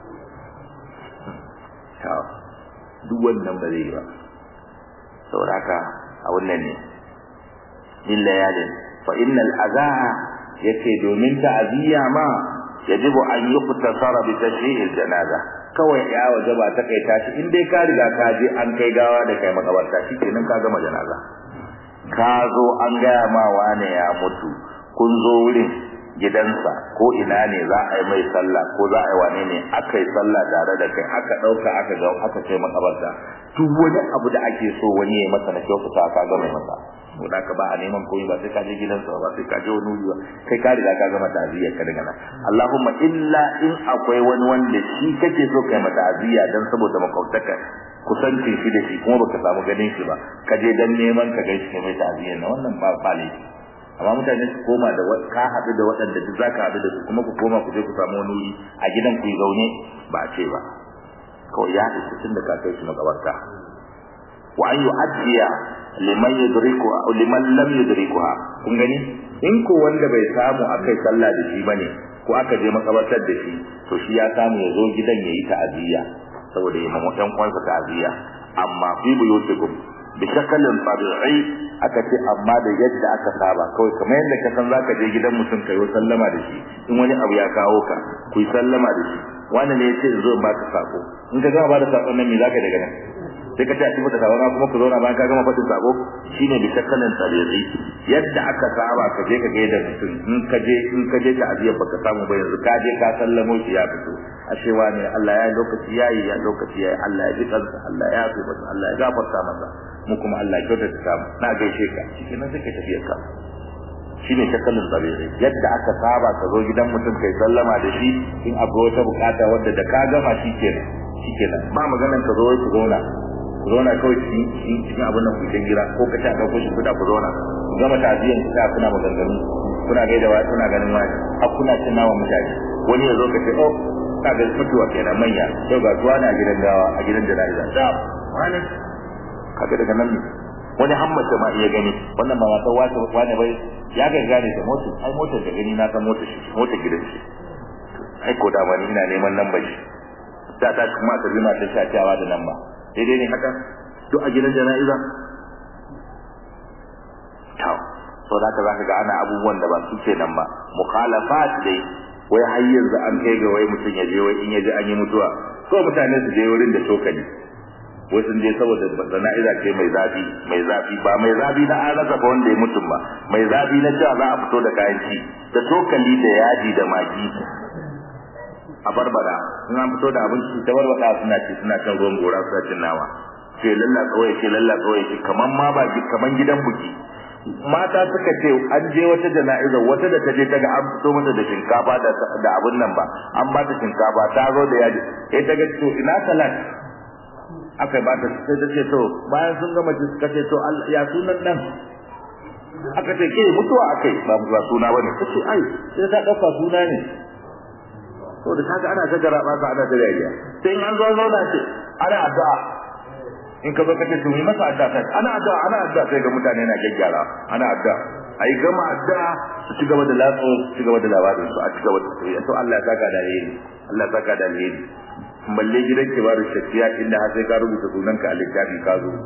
duk wannan ba zai yi ba saboda haka a wannan ne min layalin fa innal azaha yace domin ta'ziya ma yajibu an yuqtasara bi tashri'il janaza kawai ya wajaba ta kai tashi in dai ka riga ka je an kai gawa da kai makabarta shikenan ka gama janaza ka zo an gaya ma wane ya mutu kun zo wurin gidansa ko ina ne za a yi mai sallah ko za a yi wane ne aka yi sallah tare da kai aka ɗauka aka ga aka kai makabarta duk wani abu da ake so wani ya yi masa na kyautata ka ga mai masa da ka ba a neman komai ba sai ka je gidansa ba sai ka je wani wuri ba kai ka riga ka gama ta'aziyya ka daga nan Allahumma illa in akwai wani wanda shi kake so kai mata ta'aziyya dan saboda makautaka kusancin shi da shi kuma baka samu ganin shi ba ka je dan neman ka gaishe kai mai ta'aziyya na wannan ba ba laifi amma mutane su koma da ka haɗu da waɗanda duk zaka haɗu da su kuma ku koma ku je ku samu wani wuri a gidan ku yi zaune ba a ce ba kawai ya haɗu tun da ka kai shi makabarta wa an yu'addiya liman yudriku liman lam yudrikuha kun gani in ko wanda bai samu akai sallah da shi bane ko aka je makabartar da shi to shi ya samu ya zo gidan yayi ta'aziyya saboda ya mamu ɗan kwansa ta'aziyya amma fi buyutikum bi shakalin tabi'i aka ce amma da yadda aka saba kawai kamar yadda ka san zaka je gidan mutum kai sallama da shi in wani abu ya kawo ka ku yi sallama da shi wani ne ya ce zo ba ka sako in ka gama ba da sakon nan me zaka daga nan sai ka ce a cikin tabarma kuma ku zauna bayan ka gama faɗin sako shine bi shakkalin tabi'i yadda aka saba ka je ka gaida mutum in ka je in ka je ta'aziyar baka samu ba yanzu ka je ka sallamo shi ya fito ashe wani Allah ya lokaci yayi ya lokaci yayi Allah ya ji kansa Allah ya yafe masa Allah ya gafarta masa mu kuma Allah ya kyautata ta mu na gaishe ka cikin nan sai ka tafi ka shine shakkalin tabi'i yadda aka saba ka zo gidan mutum kai sallama da shi in akwai wata bukata wadda da ka gama shikenan shikenan ba maganan ka zo ku zauna ku zauna kawai cikin cikin abin nan kucin gira ko ka ta dauko shi kuda ku zauna ku gama taziyan ku ta kuna maganganu kuna gaida wa kuna ganin wani har kuna cin nawa mutane wani ya zo ka ce oh ka ga mutuwa kenan manya yau ga tuwa na gidan gawa a gidan jana'iza da wani kaga daga nan ne wani hammace ma iya gani wannan ba wata wata wani bai ya ga gane da motar ai motar da gani na san motar shi motar gidan shi ai ko da wani ina neman lambar shi da ta kuma ta bi ma ta shafiyawa da lamba daidai ne haka duk a gidan jana'iza to so da ka zaka ga ana abubuwan da ba su ce nan ba mukhalafat dai wai har yanzu an kai ga wai mutum ya je wai in ya ji an yi mutuwa ko mutane su je wurin da tokali wai sun je saboda jana'iza ce mai zafi mai zafi ba mai zafi na an rasa ba wanda ya mutum ba mai zafi na cewa za a fito da kayan ci da tokali da yaji da magi a barbara in an fito da abinci ta barbada suna ci suna kan ruwan gora suna cin nama ce lalla tsawai ce lalla tsawai ce kaman ma ba kaman gidan buki mata suka ce an je wata jana'iza wata da ta je ta ga an fito mata da shinkafa da da abun nan ba an ba ta shinkafa ta zo da yaji eh ta ga to ina salat aka ba ta sai ta ce to bayan sun gama ci suka ce to ya sunan nan aka ce ke mutuwa akai ba ba suna bane ta ce ai sai ta dauka suna ne to da kaga ana ta garaba ka ana ta dariya sai in an zo zauna ce ana addu'a in ka zo ka ce to yi masa addu'a sai ana addu'a ana addu'a sai ga mutane na gaggyara ana addu'a ai gama addu'a su ci gaba da latso su ci gaba da labarin su a ci gaba da tafiya to Allah ya saka da alheri Allah ya saka da alheri balle gidan kibaru shafiya inda har sai ka rubuta sunanka a littafi ka zo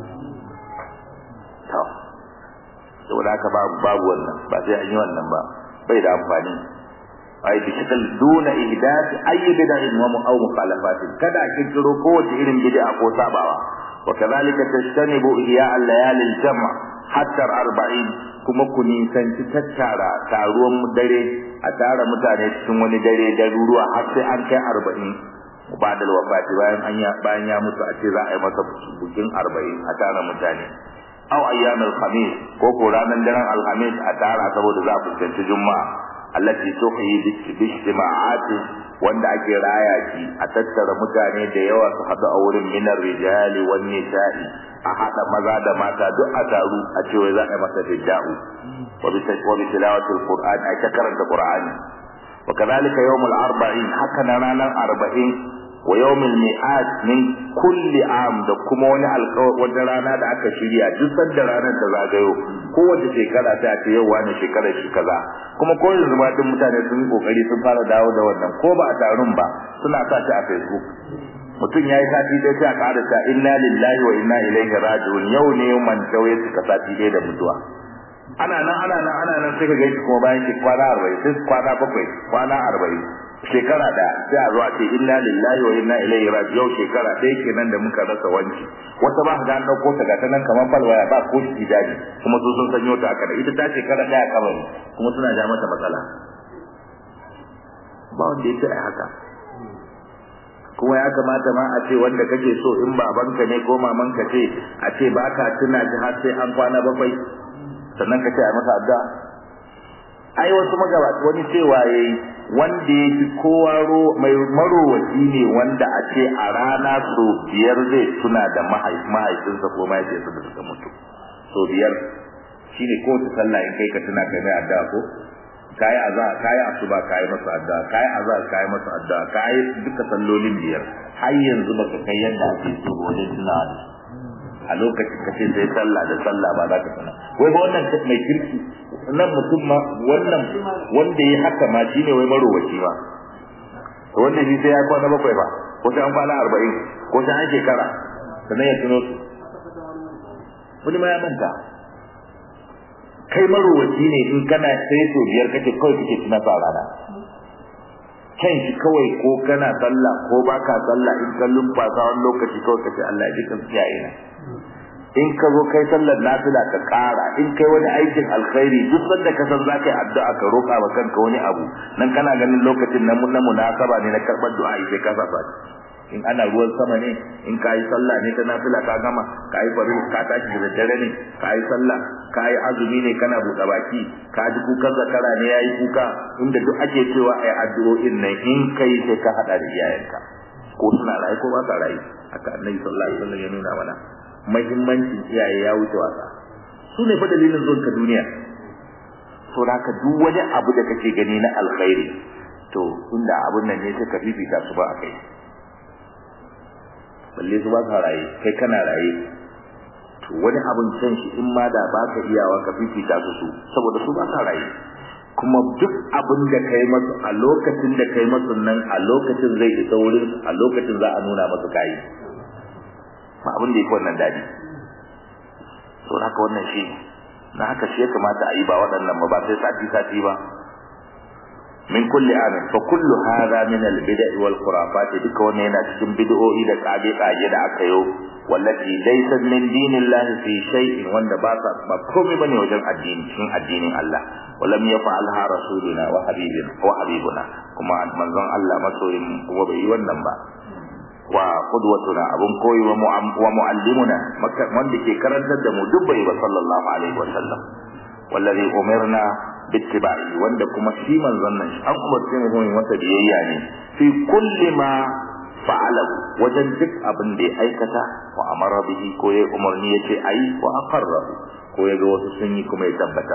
to saboda haka babu babu wannan ba sai an yi wannan ba bai da amfani ai bi shakal duna ihdath ay bid'in wa aw mukhalafatin kada a kirkiro kowace irin bid'a ko sabawa wa kadhalika tajtanibu ihya al-layali al-jam' hatta 40 kuma ku nisanci tattara taruwan dare a tara mutane cikin wani dare daruruwa har sai an kai 40 ba'da wafati bayan an ya bayan ya mutu a ce za a yi masa bukin 40 a tara mutane aw ayyamul khamis ko ko ranar daren alhamis a tara saboda za a fuskanci juma'a allati tuhyi bi ijtima'ati wanda ake raya shi a tattara mutane da yawa su hadu a wurin minar rijali wan nisa'i a hada maza da mata duk a taru a ce wai za a masa fidda'u wa bi wa bi tilawatil qur'an a ta karanta qur'ani wa kadhalika yawmul arba'in haka na ranar arba'in wa yawmil mi'ad min kulli am da kuma wani alƙawari wata rana da aka shirya duk sanda ranar ta zagayo kowace shekara ta ce yau wani shekarar shi kaza kuma ko yanzu ma duk mutane sun yi kokari sun fara dawo da wannan ko ba a tarun ba suna sa shi a facebook mutum ya yi sati ɗaya sai a ƙara ta inna lillahi wa inna ilaihi raji'un yau ne man ya cika sati ɗaya da mutuwa ana nan ana nan ana nan sai ka gaishe kuma bayan ki kwana arba'in sai kwana bakwai kwana arba'in shekara da sai a zo a ce inna lillahi wa inna ilaihi raji'un yau shekara ɗaya kenan da muka rasa wanki wata ba ga an dauko ta ga ta nan kamar falwaya ba ko shi daji kuma su sun sanyo ta aka ita ta shekara ɗaya kabari kuma suna ja mata matsala ba wanda ya ce ai haka kuma ya kamata ma a ce wanda kake so in babanka ne ko mamanka ce a ce baka tuna ji har sai an kwana bakwai sannan ka ce a masa addu'a ai wasu magabata wani cewa yayi wanda ya fi kowa mai marowaci ne wanda a ce a rana so biyar zai tuna da mahaifinsa ko mahaifiyarsa da suka mutu so biyar shine kowace sallah in kai ka tuna kai mai addu'a ko kayi azza kayi asuba kayi masa addu'a kayi azza kayi masa addu'a kayi duka sallolin biyar har yanzu baka kai yadda ake so wajen tunawa da a lokacin ka ce sai sallah da sallah ba za ka tuna wai ba wannan mai kirki nan mutum ma wannan wanda ya haka ma shine wai marowaci ma to wanda shi sai ya kwana bakwai ba ko sai an kwana arba'in ko sai an shekara sannan ya tuno su wani ma ya manta kai marowaci ne in kana sai so biyar kake kawai kake tuna sa rana kan shi kawai ko kana sallah ko baka sallah in ka lumfasa wani lokaci kawai kace Allah ya ji kan kiyaye na in ka zo kai sallar nafila ka kara in kai wani aikin alkhairi duk sanda ka san zaka yi addu'a ka roƙa wa kanka wani abu nan kana ganin lokacin nan na munasaba ne na karɓar du'a sai ka saba in ana ruwan sama ne in ka yi sallah ne ta nafila ka gama ka yi farin ka tashi da daddare ne ka yi sallah ka yi azumi ne kana buɗe baki ka ji kukan zakara ne ya yi kuka inda duk ake cewa a yi addu'o'in nan in kai sai ka haɗa da iyayenka ko suna rayu ko ba sa rayu haka annabi sallallahu alaihi wasallam ya nuna mana mahimmancin iyaye ya wuce wasa su ne fa dalilin zuwan ka duniya to haka duk wani abu da kake gani na alkhairi to inda abun nan ne sai ka fifita su ba a kai balle su ba ka raye kai kana raye to wani abun can shi in ma da baka iyawa ka fifita su su saboda su ba ka raye kuma duk abin da kai masu a lokacin da kai masu nan a lokacin zai isa wurin a lokacin za a nuna masu kayi ba abin da yake wannan dadi to haka wannan shi na haka shi ya kamata a yi ba waɗannan ba ba sai sati sati ba min kulli amin fa kullu hadha min al bid'i wal khurafat duka wannan yana cikin bid'o'i da kage kage da aka yo wallati laysa min dinillahi fi shay'in wanda ba sa ba komai bane wajen addini cikin addinin Allah walam yaf'alha rasuluna wa habibina wa habibuna kuma manzon Allah masoyin kuma bai yi wannan ba wa qudwatuna abun koyi wa muallimuna wanda ke karantar da mu duk bai ba sallallahu alaihi wa sallam wallazi umirna bittiba'i wanda kuma shi manzon nan an umarce mu mu masa biyayya ne fi kulli ma fa'ala wajen duk abin da ya aikata wa amara bihi ko ya umarni yace ayi wa aqarra ko ya ga wasu sun yi kuma ya tabbata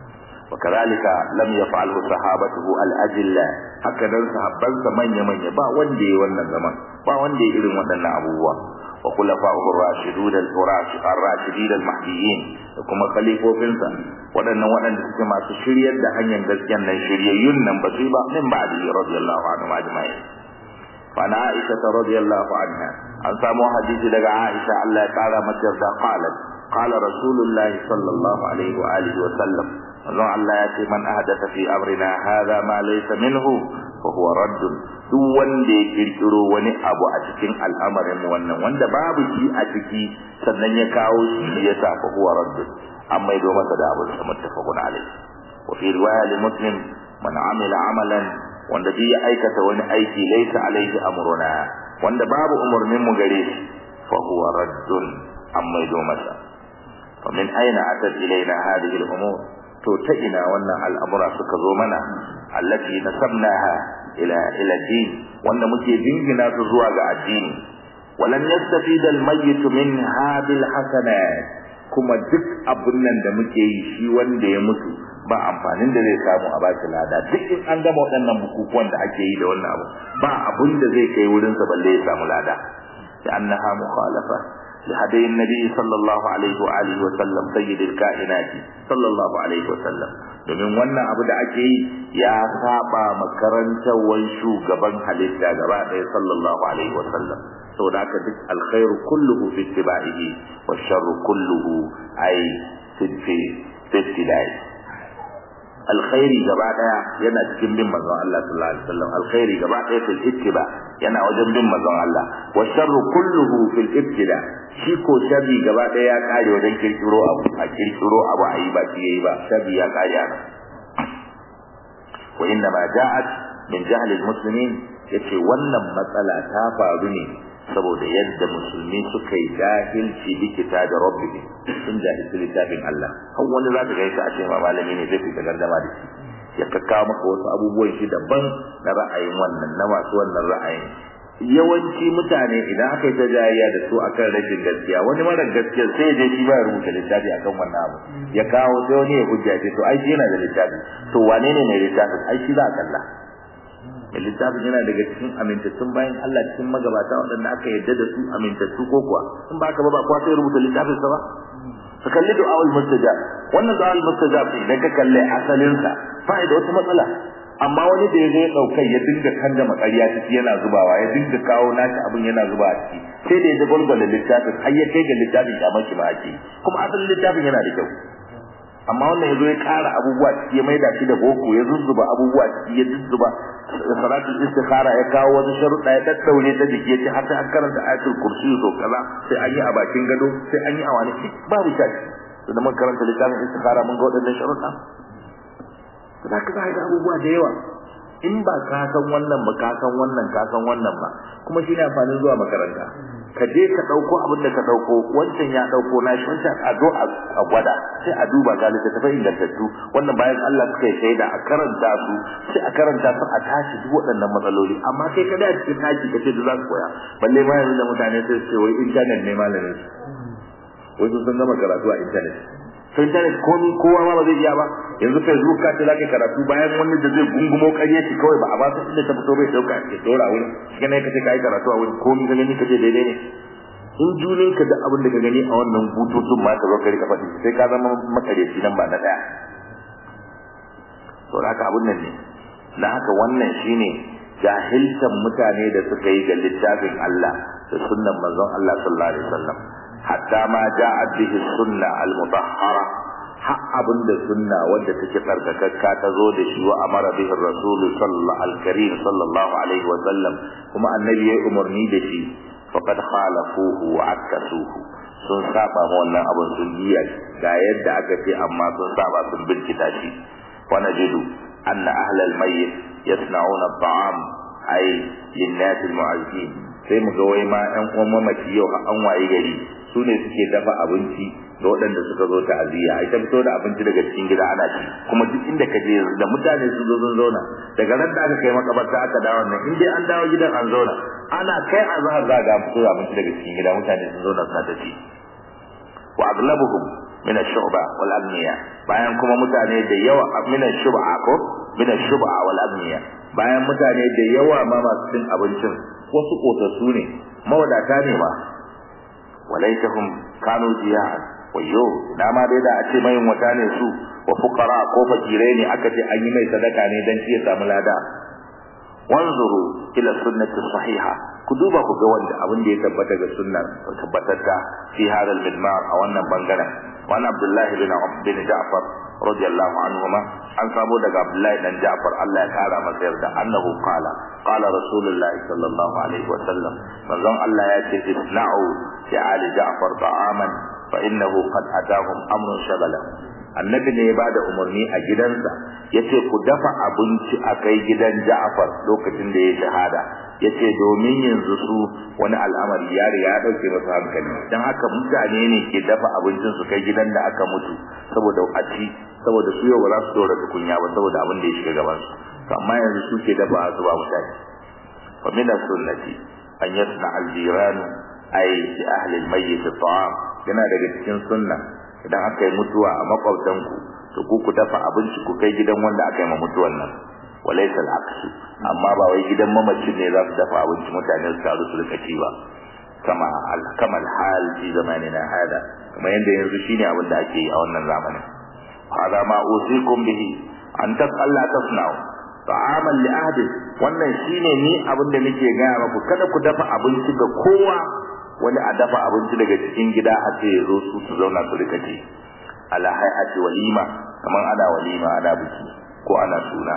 وكذلك لم يفعله صحابته الأجلة هكذا صحابان من يمن با وندي wannan zaman ba wanda irin waɗannan abubuwa wa khulafa'uhu ar-rashidun ar-rashidin al-mahdiyyin da kuma khalifofinsa waɗannan waɗanda suke masu shiryar da hanyar gaskiyar nan shiryayyun nan ba su ba min ba'di radiyallahu anhu ajma'in fa na Aisha radiyallahu anha an samu hadisi daga Aisha Allah ya kara mata da qalat qala rasulullahi sallallahu alaihi wa alihi wa sallam manzon Allah ya ce man ahdatha fi amrina hadha ma laysa minhu fa huwa radd duk wanda ya kirkiro wani abu a cikin al'amarin mu wannan wanda babu shi a ciki sannan ya kawo shi ya sa fa huwa radd amma ido masa da abu da muttafaqun alayhi wa fi riwaya li muslim man amila amalan wanda duk ya aikata wani aiki laysa alayhi amruna wanda babu umurnin mu gare shi fa huwa radd amma ido masa فمن أين أتت إلينا هذه الأمور to ta ina wannan al'amura suka zo mana allati nasabnaha ila ila din wanda muke dingina su zuwa ga addini walan yastafida al-mayyit minha bil hasanat kuma duk abun nan da muke yi shi wanda ya mutu ba amfanin da zai samu a baki lada duk in an gama waɗannan bukukuwan da ake yi da wannan abu ba abun da zai kai wurin sa balle ya samu lada da annaha mukhalafa لهدي النبي صلى الله عليه وآله وسلم سيد الكائنات صلى الله عليه وسلم domin wannan abu da ake yi ya saba makarantar shugaban halitta gaba ɗaya sallallahu alaihi wasallam saboda haka duk alkhairu kulluhu fi ittiba'ihi wa sharru kulluhu ay fi fi ibtida'i alkhairi gaba daya yana cikin bin manzon Allah sallallahu alaihi wasallam alkhairi gaba daya fil ittiba yana wajen bin manzon Allah wa sharru kulluhu fil ibtida shi ko sharri gaba daya ya kare wajen kirkiro abu a kirkiro abu a yi ba shi yayi ba sharri ya kare ana wa inna ma ja'at min jahl al muslimin yace wannan matsala ta faru ne saboda yadda musulmi suka yi jahilci bikita da rabbi sun jahilci littafin Allah har wani za ka gaisa a ce ma malami ne zai fita gardama da shi ya kakkawo maka wasu abubuwan shi daban na ra'ayin wannan na masu wannan ra'ayin yawanci mutane idan aka yi ta jayayya da su akan rashin gaskiya wani mara gaskiya sai ya je shi ba ya rubuta littafi akan wannan abu ya kawo sai wani ya hujja ce to ai shi yana da littafi to wane ne mai littafin ai shi za a kalla mai littafin yana daga cikin amintattun bayan Allah cikin magabata waɗanda aka yarda da su amintattu ko kuwa in ba ka ba ba kuwa sai rubuta littafin sa ba ka kalli du'a'ul mustajab wannan du'a'ul mustajab idan ka kalle asalin sa fa'ida wata matsala amma wani da yazo ya daukai ya dinga kanda makariya ciki yana zubawa ya dinga kawo nashi abin yana zuba a ciki sai da ya ji gwalgwala littafin har ya kai ga littafin kamar shi ba ake kuma asalin littafin yana da kyau amma wannan yazo ya kara abubuwa ciki ya maida shi da boko ya zuzzuba abubuwa ciki ya zuzzuba salatul istikhara ya kawo wani sharuɗa ya daddaure ta jiki ya ce har sai an karanta ayatul kursi to kaza sai an yi a bakin gado sai an yi a wani babu shaki da mun karanta littafin istikhara mun ga waɗannan sharuɗa to da ka ga abubuwa da yawa in ba ka san wannan ba ka san wannan ka san wannan ba kuma shi ne amfanin zuwa makaranta ka je ka dauko abin da ka dauko wancan ya dauko na shi wancan a zo a gwada sai a duba ga littattafai ingantattu wannan bayan Allah suka yi shaida a karanta su sai a karanta su a tashi duk waɗannan matsaloli amma kai kada a cikin tashi ka ce da za su koya balle ma yanzu da mutane sai su ce wai internet ne malamin su wai sun gama karatu a internet to internet komi kowa ma ba zai iya ba yanzu facebook ka ce zaka karatu bayan wani da zai gungumo ƙarya shi kawai ba a ba su inda ta fito bai dauka ke dora wuri shi ne kace kai karatu a wurin komi ka gani kace daidai ne in junin ka da abin da ka gani a wannan bututun ma ka zo ka rika faɗi sai ka zama makareci nan ba na daya to haka abun nan ne na haka wannan shine jahiltan mutane da suka yi ga littafin Allah da sunnan manzon Allah sallallahu alaihi wasallam hatta ma ja'at bihi sunna al-mutahhara har abin da sunna wanda take tsarkakakka ta zo da shi wa amara bihi rasul sallallahu al-karim sallallahu alaihi wa sallam kuma annabi ya umarni da shi faqad khalafuhu wa akasuhu sun saba ma wannan abin sun giya ga yadda aka ce amma sun saba sun bincika shi wa najidu anna ahlal mayyit yasna'una at-ta'am ay lin-nas al-mu'azzin sai mu ga wai ma ƴan uwan mamaci yau an waye gari su ne suke dafa abinci ga waɗanda suka zo ta'aziyya ai ta fito da abinci daga cikin gida ana ci kuma duk inda ka je da mutane sun zo sun zauna daga ran da aka kai makabarta aka dawo nan in dai an dawo gidan an zauna ana kai azhar za ga fito da abinci daga cikin gida mutane sun zauna suna ta ci wa aglabuhum min ash-shu'ba wal amniya bayan kuma mutane da yawa min ash-shub'a ko min ash-shub'a wal amniya bayan mutane da yawa ma masu cin abincin wasu kotassu ne mawadata ne ma walaitahum kanu jiyan wayo na ma dai da a ce mai wata ne su wa fuqara ko fakirai ne aka ce an yi mai sadaka ne dan shi ya samu lada wanzuru ila sunnati sahiha ku duba ku ga wanda abin da ya tabbata ga sunna tabbatatta fi hadal midmar a wannan bangaren wa abdullah bin bin ja'far radiyallahu anhuma an samu daga abdullahi dan ja'far Allah ya kara masa yarda annahu qala qala rasulullahi sallallahu alaihi wa sallam manzon Allah ya ce isna'u li ali ja'far ta'aman fa innahu qad atahum amrun shagala annabi ne ya bada umarni a gidansa yace ku dafa abinci a kai gidan Ja'far lokacin da ya shahada yace domin yanzu su wani al'amari ya riga ya dauke masa hankali dan haka mutane ne ke dafa abincin su kai gidan da aka mutu saboda a ci saboda su yau ba za su dora tukunya ba saboda abin da ya shiga gaban su to amma yanzu su ke dafa su ba mutane wa min sunnati an yasna al-jiran ay li ahli al-mayyit at-ta'am yana daga cikin sunna idan aka yi mutuwa a makwabtanku to ku ku dafa abinci ku kai gidan wanda aka yi ma mutuwan nan walaysa al-aqsu amma ba wai gidan mamacin ne za su dafa abinci mutane su taru su rika ci ba kama kama al-hal fi zamanina hada kuma yanda yanzu shine abin da ake yi a wannan zamanin hada ma usikum bihi an tasalla tasna'u ta'aman li ahdi wannan shine ni abin da nake gaya maku kada ku dafa abinci ga kowa wani a dafa abinci daga cikin gida a ce zo su su zauna su rika ci ala hay'ati walima kamar ana walima ana biki ko ana suna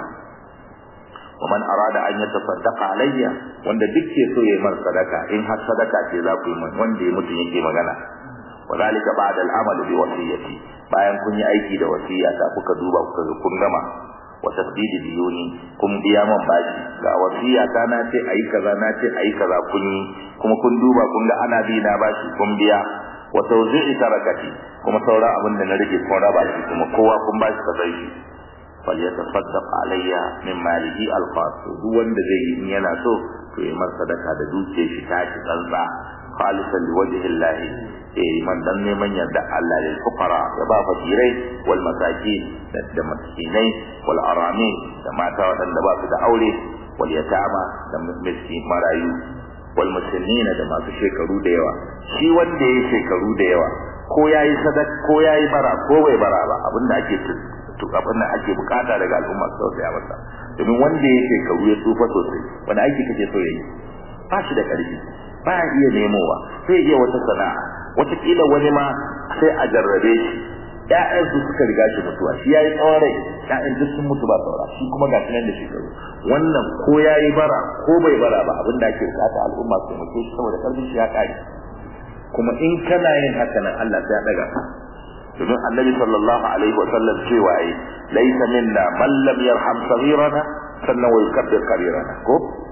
ومن أراد أن يتصدق علي wanda duk ke so yayi mar sadaka in har sadaka ce za ku yi min wanda ya mutu yake magana wadalika ba'da al-amal bi wasiyati bayan kun yi aiki da wasiya ta kuka duba kuka ga kun gama wa tasdidi diyuni kun biya man bashi ga wasiya ta na ce ayi kaza na ce ayi kaza kun yi kuma kun duba kun ga ana bi na bashi kun biya wa tawzi'i tarakati kuma sauran abin da na rage kun raba shi kuma kowa kun bashi kazai shi falyatasaddaq alayya min malihi alqas duk wanda zai yi in yana so to yi masa sadaka da dukiyar shi ta ci tsantsa khalisan liwajhi Allah eh man dan neman yarda Allah lil fuqara ya ba fakirai wal masakin da miskinai wal arami da mata wadanda ba su da aure wal yatama da miskin marayu wal muslimina da masu shekaru da yawa shi wanda yayi shekaru da yawa ko yayi sadaka ko yayi bara ko bai bara ba abinda ake to abin da ake bukata daga al'umma su tausaya masa domin wanda ya shekaru ya tsufa sosai wani aiki kake so yayi ba shi da karfi ba ya iya nemowa sai iya wata sana'a wataƙila wani ma sai a jarrabe shi ƴaƴan su suka riga shi mutuwa shi yayi tsawon rai ƴaƴan duk sun mutu ba saura shi kuma ga nan da shekaru wannan ko yayi bara ko bai bara ba abin da ake bukata al'umma su mutu shi saboda karfin shi ya kare kuma in kana yin haka nan Allah sai ya daga ka domin annabi sallallahu alaihi wasallam cewa yi laisa minna man lam yarham saghirana sannan wa yukabbir kabirana ko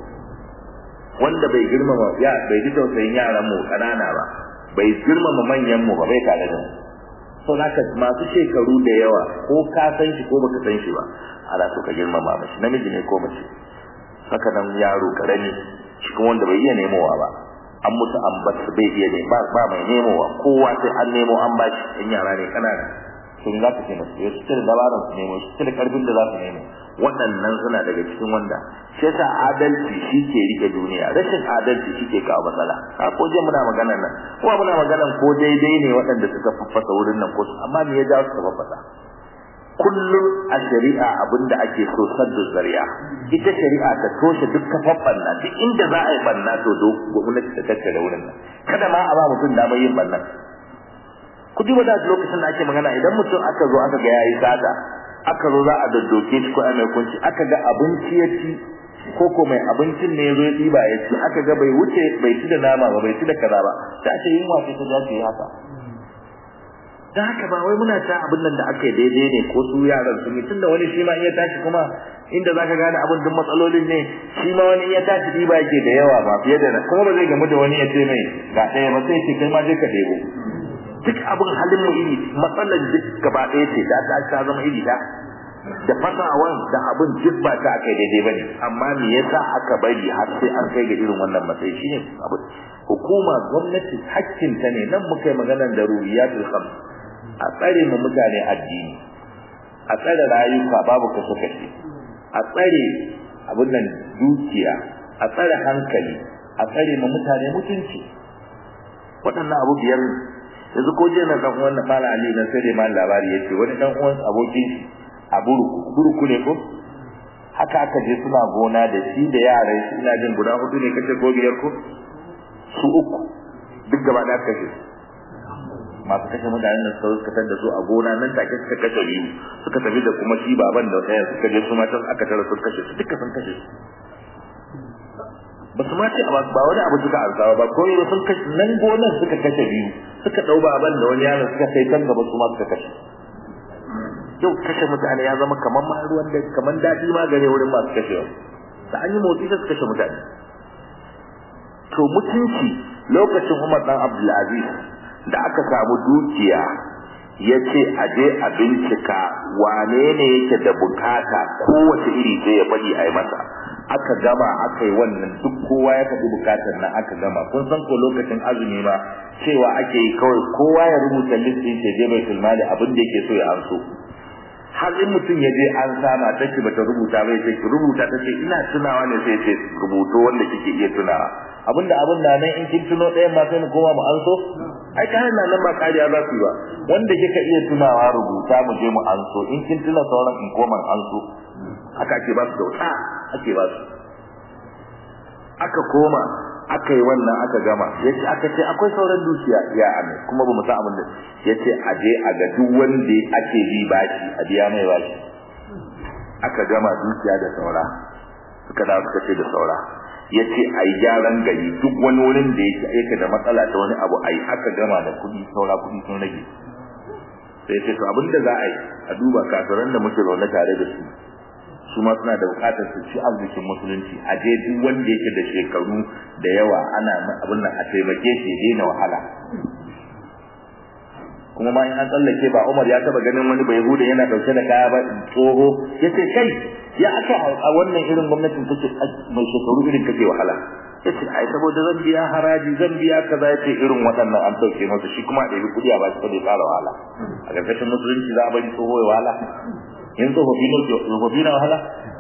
wanda bai girmama ya bai ji tausayin yaran mu kanana ba bai girmama manyan mu ba bai tare da mu so naka masu shekaru da yawa ko ka san shi ko baka san shi ba ana so ka girmama mashi namiji ne ko mace haka nan yaro karami shi kuma wanda bai iya nemowa ba an musu an bar su bai iya ne ba ba mai nemowa kowa sai an nemo an ba shi in yara ne kanana to za ka ce musu su cire dabaran su nemo su cire karfin da za su nemo waɗannan suna daga cikin wanda sai sa adalci shi ke rike duniya rashin adalci shi ke kawo matsala a ko je muna maganar nan kuma muna maganar ko daidai ne waɗanda suka faffasa wurin nan ko amma me ya jawo suka faffasa kullum a shari'a abinda ake so saddu zari'a ita shari'a ta toshe duk kafan banna duk inda za a yi banna to do gwamnati ta tattara wurin nan kada ma a ba mutum damar yin bannan ku duba da lokacin da ake magana idan mutum aka zo aka ga yayi sata aka zo za a daddoke shi ko a mai kunci aka ga abinci ya ci ko ko mai abincin ne ya zo ya ɗiba ya ci aka ga bai wuce bai ci da nama ba bai ci da kaza ba sai a ce yunwa ce ta dace haka da haka ba wai muna ta abin nan da aka yi daidai ne ko su yaran sun yi tunda wani shi ma iya tashi kuma inda zaka gane abin duk matsalolin ne shi ma wani iya tashi ɗiba yake da yawa ba fiye da kuma ba zai gamu da wani ya ce mai ga ɗaya ba sai ce kai ma je ka ɗebo duk abin halin mu iri matsalar duk gaba ɗaya ce da ta ta zama iri da da fasawan da abin duk ba ta aka daidai bane amma me yasa aka bari har sai an kai ga irin wannan matsayi shine abu hukuma gwamnati hakkin ta ne nan muka yi maganar da ruwiyatul khams a tsare mu mutane addini a tsare rayuka babu kashe kashe a tsare abin nan dukiya a tsare hankali a tsare mu mutane mutunci waɗannan abu biyar yanzu ko je na dan uwan fara ali na sai dai mal labari yace wani dan uwan abokin shi a buruku buruku ne ko haka aka je suna gona da shi da yaran shi ina jin guda hudu ne kace ko biyar ko su uku duk gaba da kashe masu kashe mutanen da suka fitar da su a gona nan take suka kashe biyu suka tafi da kuma shi baban da ɗaya suka je su matan aka tara su kashe su duka sun kashe su ba su ma ce ba wani abu suka arzawa ba komai ba sun kashe nan gonan suka kashe biyu suka dau baban da wani yaron suka kai kan gaba su ma suka kashe yau kashe mutane ya zama kamar ma ruwan da kamar daɗi ma gare wurin masu kashewa da an yi motsi da su kashe mutane to mutunci lokacin Umar dan Abdulaziz da aka samu dukiya ya ce a je a bincika wane ne yake da bukata kowace iri sai ya bari a yi masa aka gama aka yi wannan duk kowa ya faɗi bukatar nan aka gama kun san ko lokacin azumi ma cewa ake yi kawai kowa ya rubuta listin shi je baitul mali abin da yake so ya amso har in mutum ya je an sama ta ce bata rubuta bai sai ki rubuta ta ce ina tunawa ne sai ce rubuto wanda kike iya tunawa abinda abin na nan in kin tuno ɗayan ma sai mu koma mu anso ai kayan na nan ba kariya za su yi ba wanda kika iya tunawa rubuta mu je mu anso in kin tuna sauran in koma anso haka ake ba su kyauta ake ba su aka koma aka yi wannan aka gama yace aka ce akwai sauran dukiya ya amin kuma ba mu san abin da yace a je a ga duk wanda ake bi bashi a biya mai bashi aka gama dukiya da saura suka dawo suka ce da saura yace ai gyaran gari duk wani wurin da yake aika da matsala ta wani abu ai aka gama da kuɗi saura kuɗi sun rage sai ce to abin da za a yi a duba kafiran da muke zaune tare da su su ma suna da bukatar su ci arzikin musulunci a je duk wanda yake da shekaru da yawa ana abin nan a taimake shi ya daina wahala kuma ma in an tsallake ba Umar ya taba ganin wani bai huda yana dauke da kaya ba tsoho yace kai ya aka a wannan irin gwamnatin take mai shekaru irin kake wahala yace ai saboda zan biya haraji zan biya kaza yace irin waɗannan an dauke masa shi kuma da kudi a ba shi da fara wahala a ƙarƙashin musulunci za a bari tsoho ya wahala in tsofaffi ne tsofaffi na wahala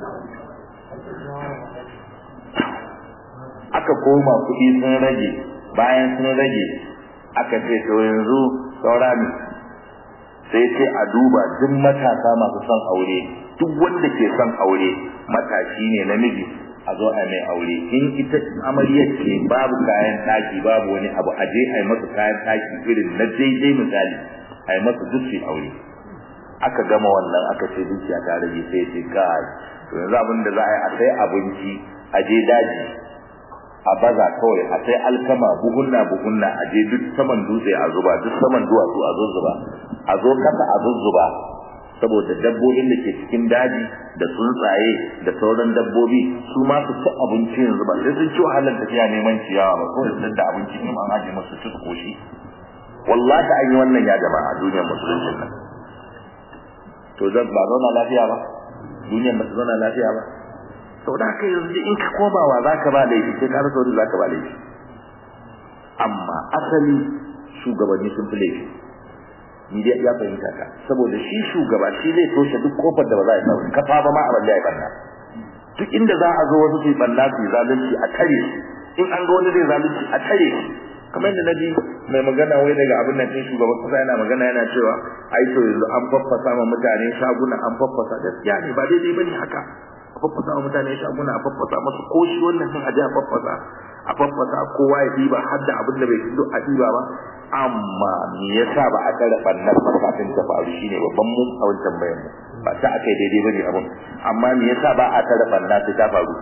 aka koma kuɗi sun rage bayan sun rage aka ce to yanzu saura ne sai ce a duba duk matasa masu son aure duk wanda ke son aure matashi ne namiji a zo a mai aure in ita amaryar ce babu kayan ɗaki babu wani abu a je a yi masa kayan ɗaki irin na daidai misali a yi masa duk aure aka gama wannan aka ce dukiya ta rage sai ce kai to yanzu abin da za a yi a sai abinci a je daji a baza kawai a sai alkama buhunna buhunna a je duk saman dutse a zuba duk saman duwatsu a zuzzuba a zo kasa a zuzzuba saboda dabbobin da ke cikin daji da tsuntsaye da sauran dabbobi su ma su ci abinci yanzu ba sai sun ci wahalar tafiya neman ciyawa ba kawai sun da abinci in an aje musu ci su koshi wallahi an yi wannan ya jama'a a duniyar musulunci nan to zan ba zauna lafiya ba duniyar ba ta zauna lafiya ba sau da haka yanzu in ka komawa za ka ba laifi sai ka rasa wani za ka ba laifi amma asali shugabanni sun fi laifi ni dai ya fahimta ka saboda shi shugaba shi zai toshe duk kofar da ba za a samu kafa ba ma a balle a banna duk inda za a zo wasu su yi banna su yi zalunci a tare in an ga wani zai zalunci a tare kamar yadda naji mai magana wai daga abin nan din shugaban kasa yana magana yana cewa ai to yanzu an faffasa ma mutane shaguna an faffasa gaskiya ne ba daidai bane haka a faffasa wa mutane shaguna a faffasa masu ko shi wannan sun aje a faffasa a faffasa kowa ya diba har da abin da bai fito a diba ba amma me yasa ba a kare bannan kafin ta faru shine babban mu a wancan bayan mu ba ta aka yi daidai bane abin amma me yasa ba a kare banna sai ta faru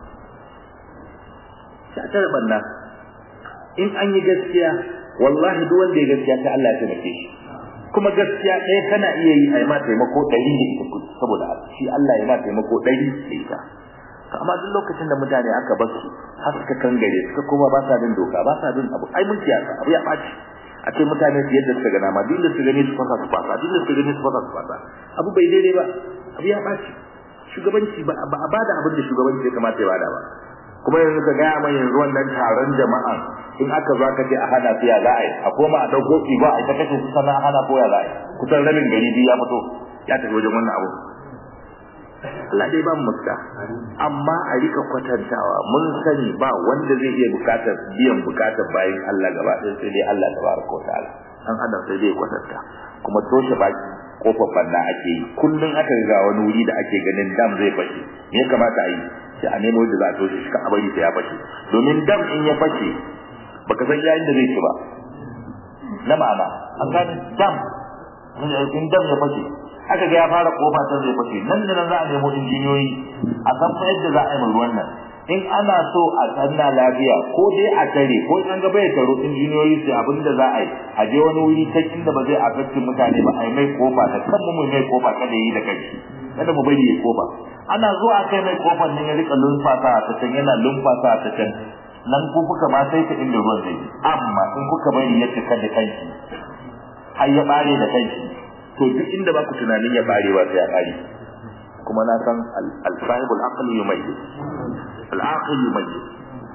ta kare banna in an yi gaskiya wallahi duk wanda ya gaskiya ta Allah ya taimake shi kuma gaskiya ɗaya kana iya yi a yi ma taimako ɗari da ita saboda shi Allah ya ma taimako ɗari da ita amma duk lokacin da mutane aka bar su har suka kangare suka koma ba sa bin doka ba sa bin abu ai mun siyasa abu ya ɓaci a ce mutane su yadda suka gana ma duk da su gani su fasa su fasa duk da su gani su fasa su fasa abu bai daidai ba abu ya ɓaci shugabanci ba a bada abin da shugabanci ya kamata ya bada ba kuma yanzu ka gaya mai yanzu wannan taron jama'a in aka zo aka ce a hana su ya za a yi a koma a ɗauko ba a ita kashe su sana hana ko ya za a yi kusan rabin gari biyu ya fito ya tafi wajen wannan abu Allah dai ba mu muska amma a rika kwatantawa mun sani ba wanda zai iya bukatar biyan bukatar bayan Allah gaba ɗaya sai dai Allah tabaraka wa ta'ala an adam sai dai kwatanta kuma toshe baki kofar banna ake yi kullun aka ga wani wuri da ake ganin dam zai fashe me ya kamata a yi sai a nemo da za a toshe shi ka bari sai ya fashe domin dam in ya fashe baka san yayin da zai ci ba na ma'ana an gane dam in dam ya fashe aka ga ya fara kofa ta zai fashe nan da nan za a nemo injiniyoyi a san fa yadda za a yi ruwan nan in ana so a sanna lafiya ko dai a tare ko in an ga bai taro injiniyoyi sai abin da za a yi a je wani wuri ta inda ba zai affecti mutane ba a yi mai kofa ta kan mu mai kofa kada yi da kai kada mu bari ya kofa ana zuwa kai mai kofar nan ya rika lumfasa ta can yana lumfasa ta can nan ku kuka ma sai ta inda ruwan zai amma in kuka bari ya cika da kanki har ya bare da kanki to duk inda ba ku tunanin ya bare ba sai ya bare kuma na san al-sahibul aql yumayyiz al-aql yumayyiz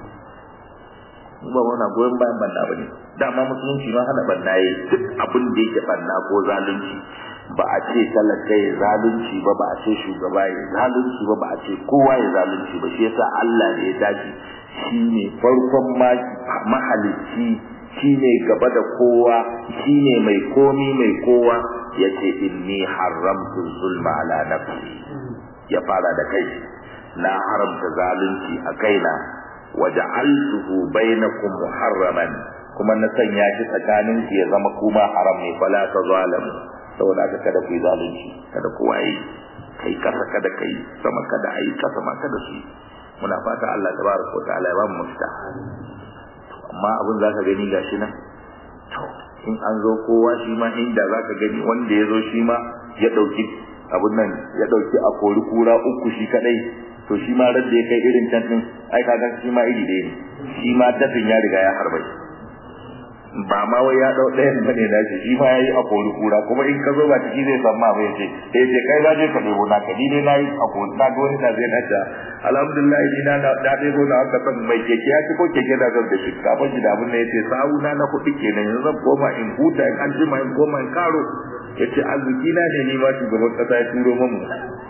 ba wannan goyon bayan banna bane dama musulunci ma hana banna yayi duk abin da yake banna ko zalunci ba a ce talaka ya zalunci ba ba a ce shugaba ya zalunci ba ba a ce kowa ya zalunci ba shi yasa Allah da ya dace shine farkon mahalicci shine gaba da kowa shine mai komi mai kowa yace inni haramtu zulma ala nafsi ya fara da kai na haramta zalunci a kaina waja'altuhu bainakum muharraman kuma na sanya shi tsakanin ya zama kuma haram ne fala ta zalamu saboda aka kada ku yi zalunci kada ku waye kai kasa kada kai sama kada ayi kasa ma kada su muna fata Allah tabaraka wa ta'ala ya ba mu mafita amma abin zaka gani gashi nan to in an zo kowa shi ma inda zaka gani wanda ya zo shi ma ya dauki abun nan ya dauki a kori kura uku shi kadai to shi ma radda ya kai irin can din ai kaga shi ma iri ɗaya ne shi ma tafin ya riga ya harbai ba ma wai ya dau ɗayan bane da shi shi ma yayi a kori kura kuma in ka zo ba ciki zai san ma bai ce eh ce kai za je ka debo na ka ni dai nayi a kori na ga wani na zai na ta alhamdulillah ni na na da debo na aka san mai keke ya ci ko keke da zan da shi ka ban da abun ne yace sawu na na kuɗi kenan yanzu zan koma in huta in an jima in koma in karo yace arziki na ne ni ma shugaban kasa ya turo mamu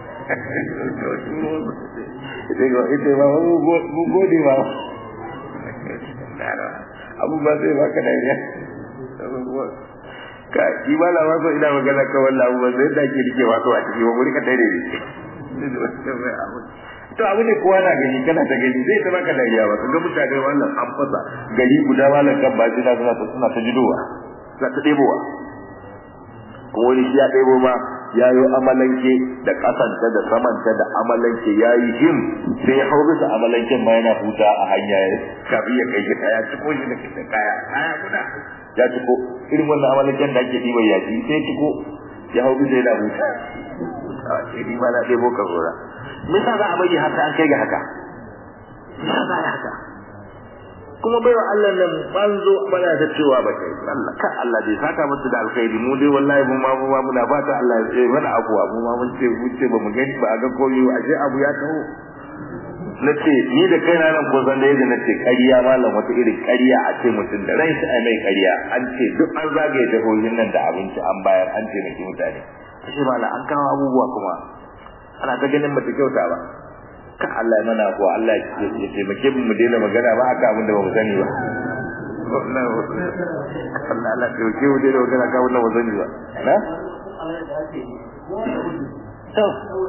ita ba mu gode ba abubuwa zai baka dariya ka yi ba la waso ina magana ka wallah abubuwa zai da ke rike waso a ciki ba muri ka tare ne to abu ne kowa na gani kana ta gani zai ta baka dariya ba ga mutane wannan an fasa gari guda malam kan ba suna suna ta suna ta jidowa suna ta ɗebowa kuma wani shi ya ɗebo ma ya yi amalanke da ƙasanta da samanta da amalanke ya yi him sai ya hau bisa amalanken ma yana huta a hanya ya kafin ya kai gida ya ciko shi da kitan kaya kaya guda ya ciko irin wannan amalanken da ake ɗiban yaji sai ya ciko ya hau bisa yana huta a ce ni ma na ɗebo ka zora me yasa za a bari haka an kai ga haka me yasa za a yi haka kuma baiwa Allah nan ban zo bana ta cewa ba kai Allah ka Allah dai saka musu da alkhairi mu dai wallahi mu ma mu ma muna fata Allah ya ce mana abuwa mu ma mun ce mu ce ba mu gani ba a ga koyi a je abu ya taho nace ni da kaina nan ko zan da yadda nace ƙarya malam wata irin ƙarya a ce mutum da rai sai mai ƙarya an ce duk an zagaye jahohin nan da abinci an bayar an ce miki mutane ashe malam an kawo abubuwa kuma ana ta ganin mata kyauta ba ka Allah mana ko Allah ya taimake mu daina magana ba aka abin da ba mu sani ba Allah Allah ya taimake mu daina magana ka abin da ba mu sani ba na to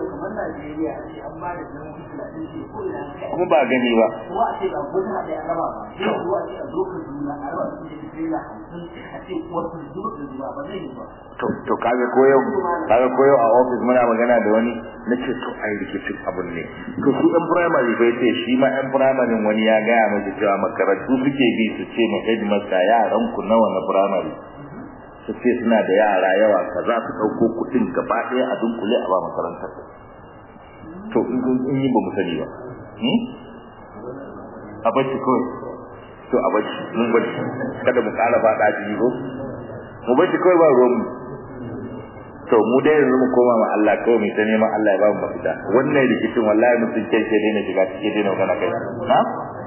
kuma ba gani ba kuma a ce ba gudu da ya raba ba sai zuwa ce a zo ka duna a raba su da sai da hamsin a ce wasu zuba da zuba ba zai yi ba to to kaga koyo kaga koyo a office muna magana da wani nace to ai rikicin abun ne to su ɗan primary bai ce shi ma ɗan primary wani ya gaya miki cewa makarantu suke bi su ce ma headmaster yaran ku nawa na primary su ce suna da yara yawa kaza su ɗauko kuɗin gaba ɗaya a dunkule a ba makarantar to in yi ba mu sani ba a bacci kawai to a bacci mun bacci kada mu ƙara faɗa ciki ko mu bacci kawai ba ruwan mu to mu dai yanzu mu koma ma Allah kawai mu ta neman Allah ya ba mu mafita wannan rikicin wallahi mutum kai ke daina shiga cikin daina magana kai na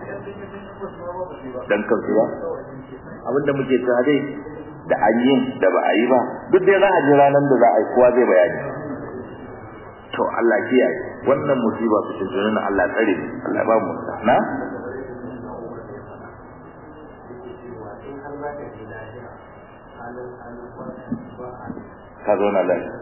dan kansu ba abinda muke cewa dai da an yi da ba a yi ba duk dai za a ji ranar da za a yi kowa zai bayani to Allah kiyaye wannan musiba su ce na Allah tsare Allah ba mu na ka zo na lai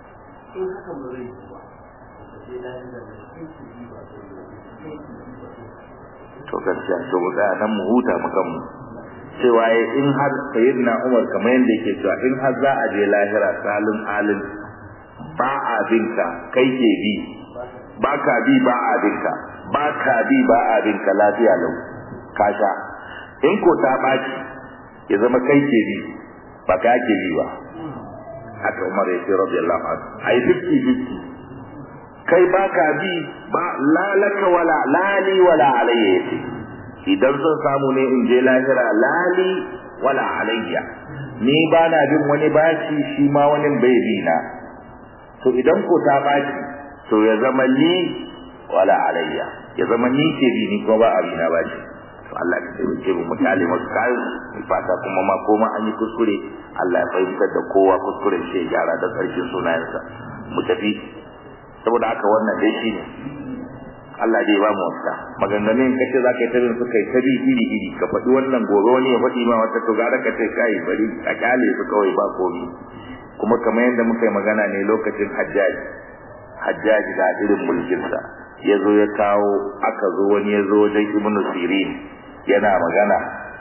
to gaskiya to mu tsaya nan mu huta mu kanmu cewa in har sayyidina Umar kamar yadda yake cewa in har za a je lahira salin alin ba a binka kai ke bi ba ka bi ba a binka ba ka bi ba a binka lafiya lau ka sha in ko ta baci ya zama kai ke bi ba ka ke bi ba haka Umar ya ce radiyallahu anhu ai 50 50 kai ba ka bi ba lalaka wala lali wala alayya yace idan sun samu ne in je lahira lali wala alayya ni ba na bin wani bashi shi ma wani bai bi na to idan ko ta baci to ya zama ni wala alayya ya zama ni ke bi ni ko ba abi na bashi to Allah ya taimake mu mutale masu kayan mu fata kuma ma koma an yi kuskure Allah ya fahimtar da kowa kuskuren shi ya gyara da ƙarshen sunayensa mu tafi saboda haka wannan dai shi ne Allah dai ba mu wasa maganganun kace zaka yi tabin suka yi tabi iri iri ka faɗi wannan gobe wani ya faɗi ma wata to gara ka ce kai bari a kyale su kawai ba komi kuma kamar yadda muka yi magana ne lokacin hajjaji hajjaji da irin mulkinsa ya zo ya kawo aka zo wani ya zo wajen ibnu sirin yana magana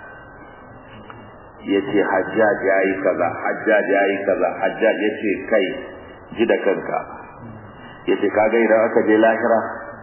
ya ce hajjaj ya yi kaza hajjaj ya yi kaza hajjaj ya ce kai ji da kanka ya ce kaga idan aka je lahira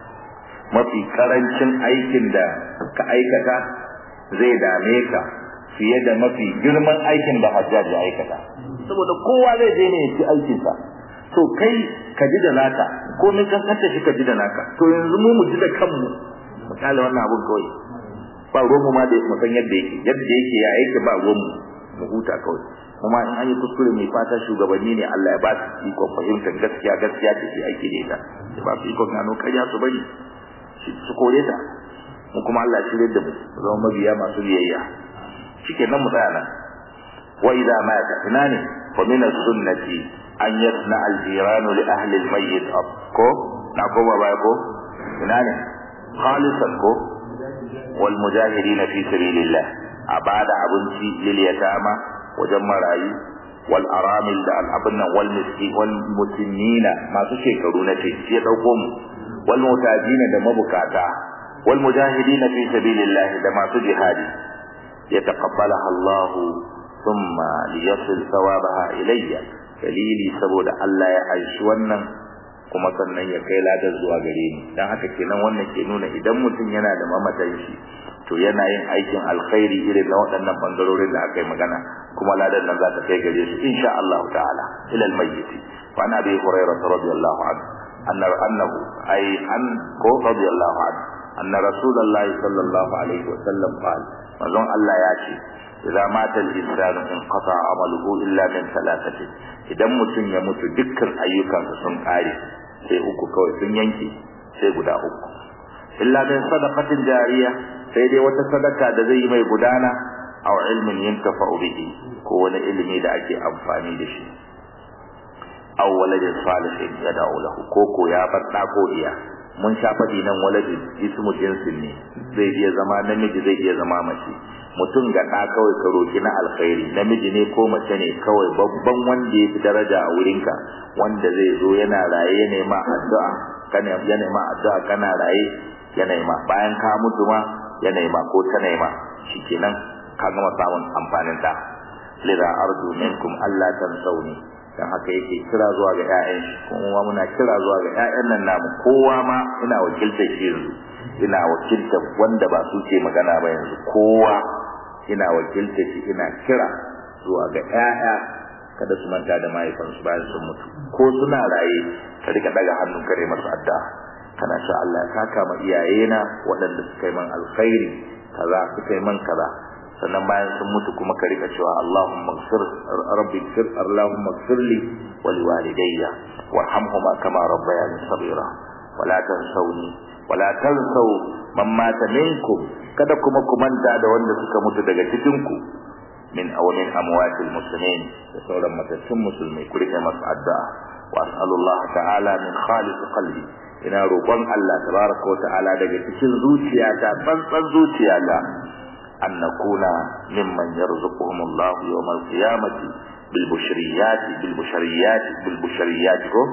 mafi karancin aikin da ka aikata zai dame ka fiye da mafi girman aikin da hajjaj ya aikata saboda kowa zai je ne ya ci aikinsa to kai ka ji da naka ko min kankanta shi ka ji da naka to yanzu mu mu ji da kanmu mu kale wannan abun kawai ba ruwanmu ma da mu san yadda yake yadda yake ya yake ba ruwanmu mu huta kawai kuma in an yi kuskure mai fata shugabanni ne Allah ya ba su ikon fahimtar gaskiya gaskiya da shi aiki da ita ya ba su ikon gano karya su bari su kore ta mu kuma Allah ya shirye da mu zama mabiya masu biyayya shike nan mu tsaya nan wa idza mata ina ne fa min as-sunnati an yasna al-jiranu li ahli al-mayyit ko na ko ba ko ina ne khalisan ko wal mujahidin fi sabilillah abada abunci lil yatama wajen marayu wal aramil da al abun nan wal miski wal mutinnina masu shekaru na ce ya dauko mu wal mutajina da mabukata wal mujahidin fi sabilillah da masu jihadi yataqabbalaha Allah thumma liyasil thawabaha ilayya dalili saboda Allah ya aishi wannan kuma sannan ya kai ladar zuwa gare ni dan haka kenan wannan ke nuna idan mutum yana da mamatan shi to yana yin aikin alkhairi irin na waɗannan bangarorin da aka yi magana kuma ladar nan za ta kai gare su insha Allah ta'ala ila almayyit wa an abi hurairah radiyallahu anhu anna annahu ay an ko radiyallahu anhu anna rasulullahi sallallahu alaihi wa sallam qala manzon Allah ya ce idza mata al-insanu inqata amaluhu illa min thalathatin idan mutum ya mutu dukkan ayyukansa sun kare sai uku kawai sun yanke sai guda uku illa min sadaqatin jariya sai dai wata sadaka da zai yi mai gudana aw ilmin yantafa'u bihi ko wani ilimi da ake amfani da shi aw waladin salihin yad'u lahu ko ko ya bar da ko iya mun sha fadi nan waladin ismu jinsin ne zai iya zama namiji zai iya zama mace mutum ga ɗa kawai ka roki na alkhairi namiji ne ko mace ne kawai babban wanda ya fi daraja a wurinka wanda zai zo yana raye ya nema addu'a kana ya nema addu'a kana raye ya nema bayan ka mutu ma ya nema ko ta nema shikenan ka gama samun amfanin da lida arju minkum Allah tansawni dan haka yake kira zuwa ga ƴaƴan shi kuma muna kira zuwa ga ƴaƴan nan namu kowa ma ina wakiltar shi yanzu ina wakiltar wanda ba su ce magana ba yanzu kowa ina wakiltar shi ina kira zuwa ga ƴaƴa kada su manta da mahaifansu bayan sun mutu ko suna raye ka rika daga hannun kare masu addu'a kana sha Allah ya saka ma iyayena waɗanda suka yi man alkhairi kaza suka yi man kaza sannan bayan sun mutu kuma ka rika cewa Allahumma ighfir rabbi ighfir Allahumma ighfir li wa liwalidayya warhamhuma kama rabbayani saghira wala tansawni wala tansaw man mata minkum kada kuma ku manta da wanda suka mutu daga cikin ku min aw min amwatil muslimin da sauran matattun musulmai ku rika masu addu'a wa as'alullah ta'ala min khalis qalbi ina roƙon Allah tabaraka wa ta'ala daga cikin zuciyata tsantsan zuciyata an nakuna mimman yarzuquhum Allah yawm al-qiyamati bil bushriyati bil bushriyati bil bushriyati ko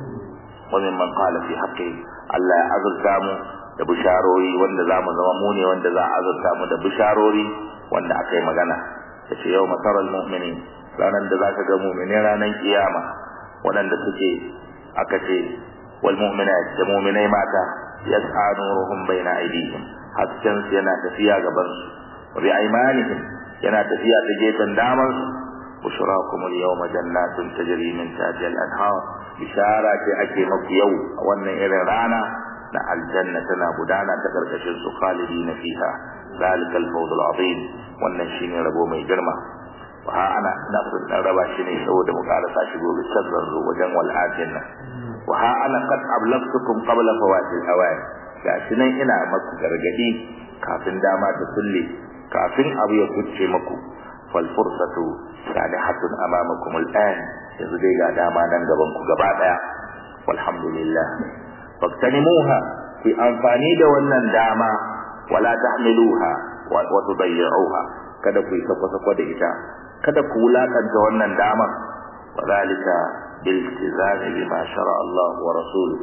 wa mimman qala fi haqqi Allah ya azurta mu da bisharori wanda zamu zama mu ne wanda za a azurta mu da bisharori wanda akai magana yace yau mataral mu'minin ranan da zaka ga mu'mini ranan kiyama wadanda suke aka ce wal mu'minat da mu'minai mata yas'a nuruhum baina aydihim hasken su yana tafiya gaban su wa bi aymanihim yana tafiya ta gefen daman su bushrakum al yawma jannatun tajri min tahtiha al anhar bishara ce ake maku yau a wannan irin rana na aljanna tana gudana ta karkashin su khalidina fiha ذلك الفوز العظيم wannan shine rabo mai girma wa ha ana na sun dan raba shi ne saboda mu karasa shi gobe can zo wajen wal nan wa ha ana qad ablagtukum qabla fawatil awai gashi nan ina maku gargadi kafin dama ta kulle kafin abu ya kucce maku fal fursatu salihatun amamakum al'an yanzu dai ga dama nan gaban ku gaba daya walhamdulillah faktanimuha ku amfani da wannan dama wala tahmiluha wa tudayyi'uha kada ku yi sako da ita kada ku wulakanta wannan dama wadhalika bil iltizami bima shara Allah wa rasuluhu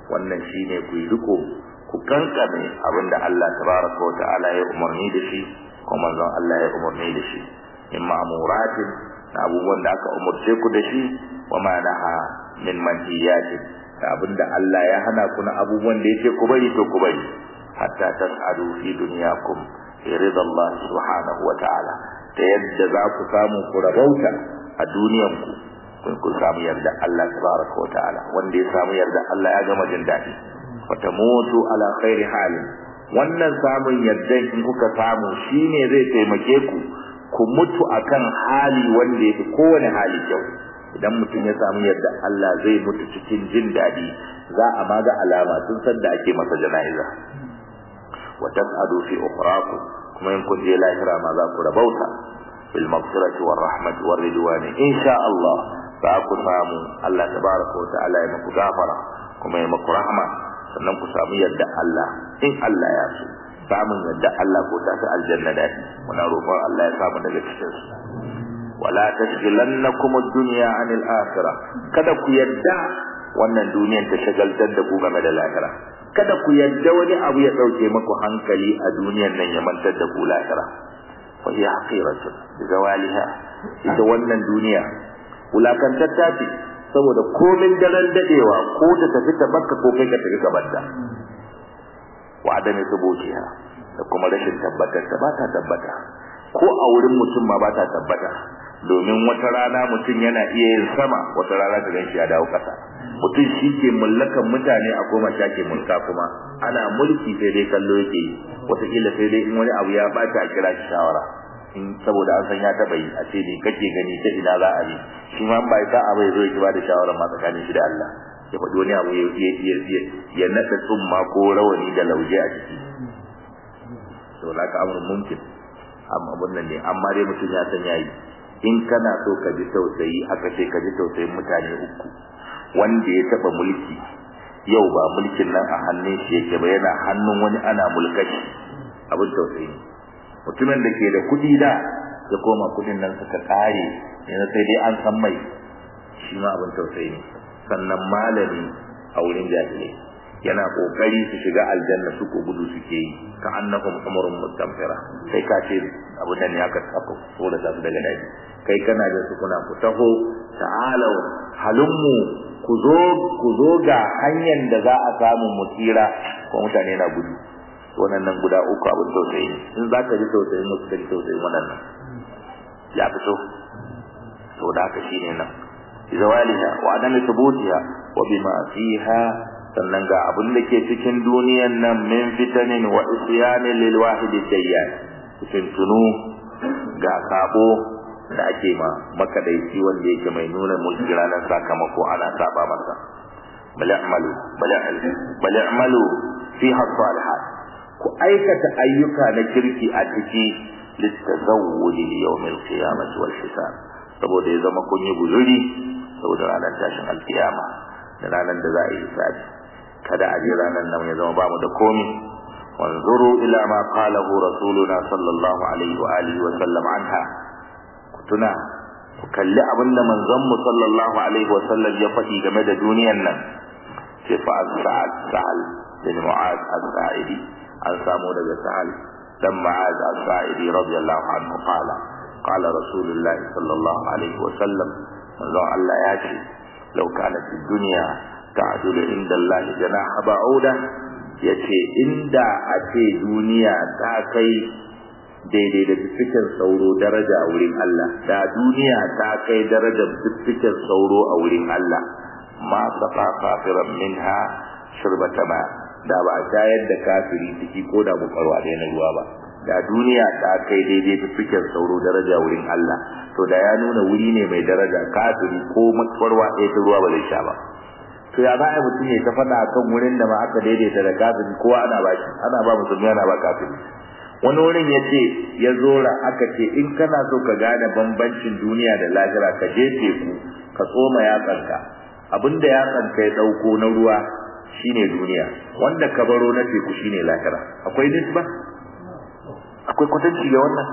wannan shine ku riko ku kankame abinda Allah tabaraka wa ta'ala ya umarni da shi ko manzon Allah ya umarni da shi in ma'muratin da abubuwan da aka umurce ku da shi wa ma naha min manhiyatin da abinda Allah ya hana ku na abubuwan da yake ku bari to ku bari hatta tas'adu fi dunyakum fi ridallah subhanahu wa ta'ala ta yadda za ku samu ku rabauta a duniyanku kun ku samu yarda Allah tabaraka wa ta'ala wanda ya samu yarda Allah ya gama jin daɗi wata mutu ala khairi halin wannan samun yarda in kuka samu shine zai taimake ku ku mutu akan hali wanda yake kowane hali kyau idan mutum ya samu yarda Allah zai mutu cikin jin daɗi za a maga alama tun san da ake masa jana'iza wa tas'adu fi ukhrakum kuma in kun je lahira ma za ku rabauta bil maghfirati war rahmati war ridwani insha Allah za ku samu Allah tabaraka wa ta'ala ya muku gafara kuma ya muku rahma sannan ku samu yadda Allah in Allah ya so samun yadda Allah ko ta ta aljanna da muna roƙon Allah ya samu daga cikin su wala tashghilannakum ad-dunya 'anil akhirah kada ku yadda wannan duniyar ta shagaltar da ku game da lahira kada ku yadda wani abu ya dauke muku hankali a duniyar nan ya mantar da ku lahira fa hiya haqiratun bi zawaliha ita wannan duniya wulakantatta ce saboda komin daren dadewa ko ta tafi ta bakka ko kai ka tafi gabarta wa adami subutiha da kuma rashin tabbatar ta ba ta tabbata ko a wurin mutum ma ba ta tabbata domin wata rana mutum yana iya yin sama wata rana ta ganshi ya dawo kasa mutum shi ke mallakan mutane a koma shake mulka kuma ana mulki sai dai kallo yake yi wataƙila sai dai in wani abu ya bata a kira shi shawara in saboda an san ya taba yi a ce ne kake gani ta ina za a bi shi ma ba sa a bai zo ya ba da shawara ma tsakanin shi da Allah ya faɗi wani abu ya naɗa tsumma ko rawani da lauje a ciki to la ka amrun mumkin amma abun nan ne amma dai mutum ya san yayi in kana so ka ji tausayi aka ce ka ji tausayin mutane uku wanda ya taba mulki yau ba mulkin nan a hannun shi yake ba yana hannun wani ana mulkashi abin tausayi mutumin da ke da kuɗi da ya koma kuɗin nan suka ƙare yanzu sai dai an san mai shi ma abin tausayi ne sannan malami a wurin jahilai yana kokari su shiga aljanna su ko gudu suke yi ka annahum umrun mustamfira kai ka ce abin da ne aka aka so da su daga daji kai kana da su kuna ku taho ta'alau halummu ku zo ku zo ga hanyar da za a samu mutira ko mutane na gudu wannan guda uku abin tausayi ne in za ka ji tausayin musu ka ji tausayin wannan ya fito to da haka shine nan zawaliha wa adami thubutiha wa bima fiha sannan ga abin da ke cikin duniyan nan min fitanin wa isyani lil wahid dayyan fitinu ga sabo da ake ma makadaici wanda yake mai nuna mulki ranar sakamako ana saba masa bal i'malu bal bal i'malu fiha salihat ku aikata ayyuka na kirki a ciki litazawwudi li yawmil qiyamati wal hisab saboda ya zama kun yi guzuri saboda ranar tashin alkiyama da ranar da za a yi hisabi kada a je ranar nan ya zama ba mu da komi wanzuru ila ma qalahu rasuluna sallallahu alaihi wa alihi wa sallam anha ku tuna ku kalli abinda manzon mu sallallahu alaihi wa sallam ya faɗi game da duniyar nan sai fa sa'ad sa'al bin mu'az as-sa'idi an samu daga sa'al dan mu'az as-sa'idi radiyallahu anhu qala qala rasulullahi sallallahu alaihi wa sallam manzon Allah ya ce law kana fi dunya ta'dulu inda Allah janaha ba'uda yace inda a ce duniya ta kai daidai da fifikin sauro daraja a wurin Allah da duniya ta kai darajar fifikin sauro a wurin Allah ma safa kafiran minha shirbata ma da ba shayar da kafiri ciki ko da bukarwa da na ruwa ba da duniya ta kai daidai fifikin sauro daraja wurin Allah to da ya nuna wuri ne mai daraja kafiri ko makwarwa ɗaya ta ruwa ba zai sha ba to ya za a mutum ya ta faɗa kan wurin da ma aka daidaita da kafiri kowa ana ba shi ana ba musulmi ana ba kafiri wani wurin ya ce ya zora aka ce in kana so ka gane bambancin duniya da lahira ka je teku ka tsoma yatsanka abinda yatsanka ya ɗauko na ruwa shine duniya wanda ka baro na teku shine lahira akwai nisba akwai kwatanci ga wannan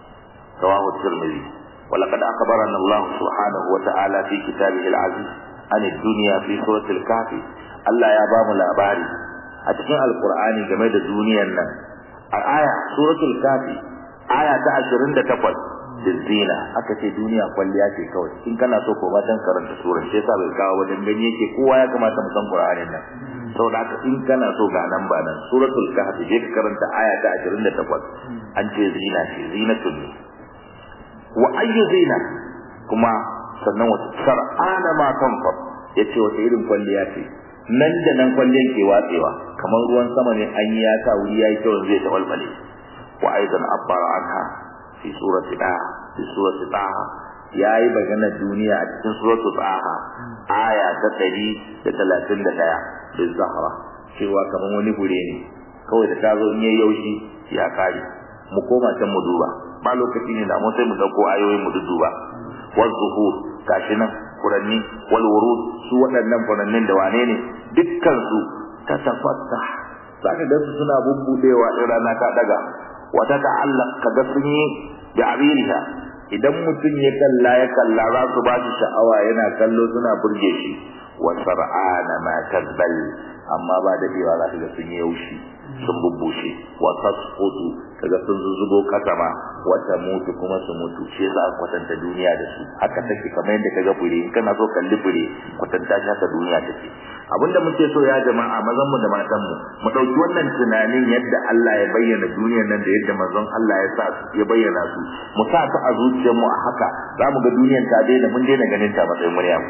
رواه الترمذي ولقد أخبرنا الله سبحانه وتعالى في كتابه العزيز an dunya fi suratul kafi Allah ya ba mu labari a cikin alqur'ani game da duniyar nan a aya suratul kafi aya ta 28 zina aka ce duniya kwalliya ce kawai in kana so ko matan karanta surar sai sa bai kawo wajen gani yake kowa ya kamata mu san qur'anin nan saboda haka in kana so ga nan ba nan suratul kahf je ka karanta aya ta 28 an ce zina ce zinatul wa ayyu zina kuma sannan wata sar'ana ma tanfar yace wata irin kwalliya ce nan da nan kwalliyan ke watsewa kamar ruwan sama ne an yi ya sa wuri yayi kyau zai tawalbale wa aidan abbara anha fi surati taha fi surati taha yayi magana duniya a cikin suratu taha aya ta 131 bil zahra cewa kaman wani gure ne kawai da tazo in yayi yaushi ya kare mu koma can mu duba ba lokaci ne da mu sai mu dauko ayoyin mu duba wal zuhur gashi nan furanni wal wurud su waɗannan furannin da wane ne dukkan su ta tafatta zaka ga su suna bubbudewa in rana ta daga wata ta'allaq kaga sun yi da abiriha idan mutum ya kalla ya kalla za su ba shi sha'awa yana kallo suna burge shi wa sar'ana ma tazbal amma ba da dewa za ka ga sun yi yaushi sun bubbushe wa tasqutu kaga sun zuzugo kasa ma wata mutu kuma su mutu shi yasa kwatanta duniya da su haka take kamar yadda kaga fure in kana so kalli fure kwatanta shi haka duniya take abinda muke so ya jama'a mazan mu da matan mu mu dauki wannan tunanin yadda Allah ya bayyana duniyar nan da yadda manzon Allah ya sa ya bayyana su mu sa ta a zuciyar mu a haka zamu ga duniyar ta daina mun daina ganin ta matsayin Maryam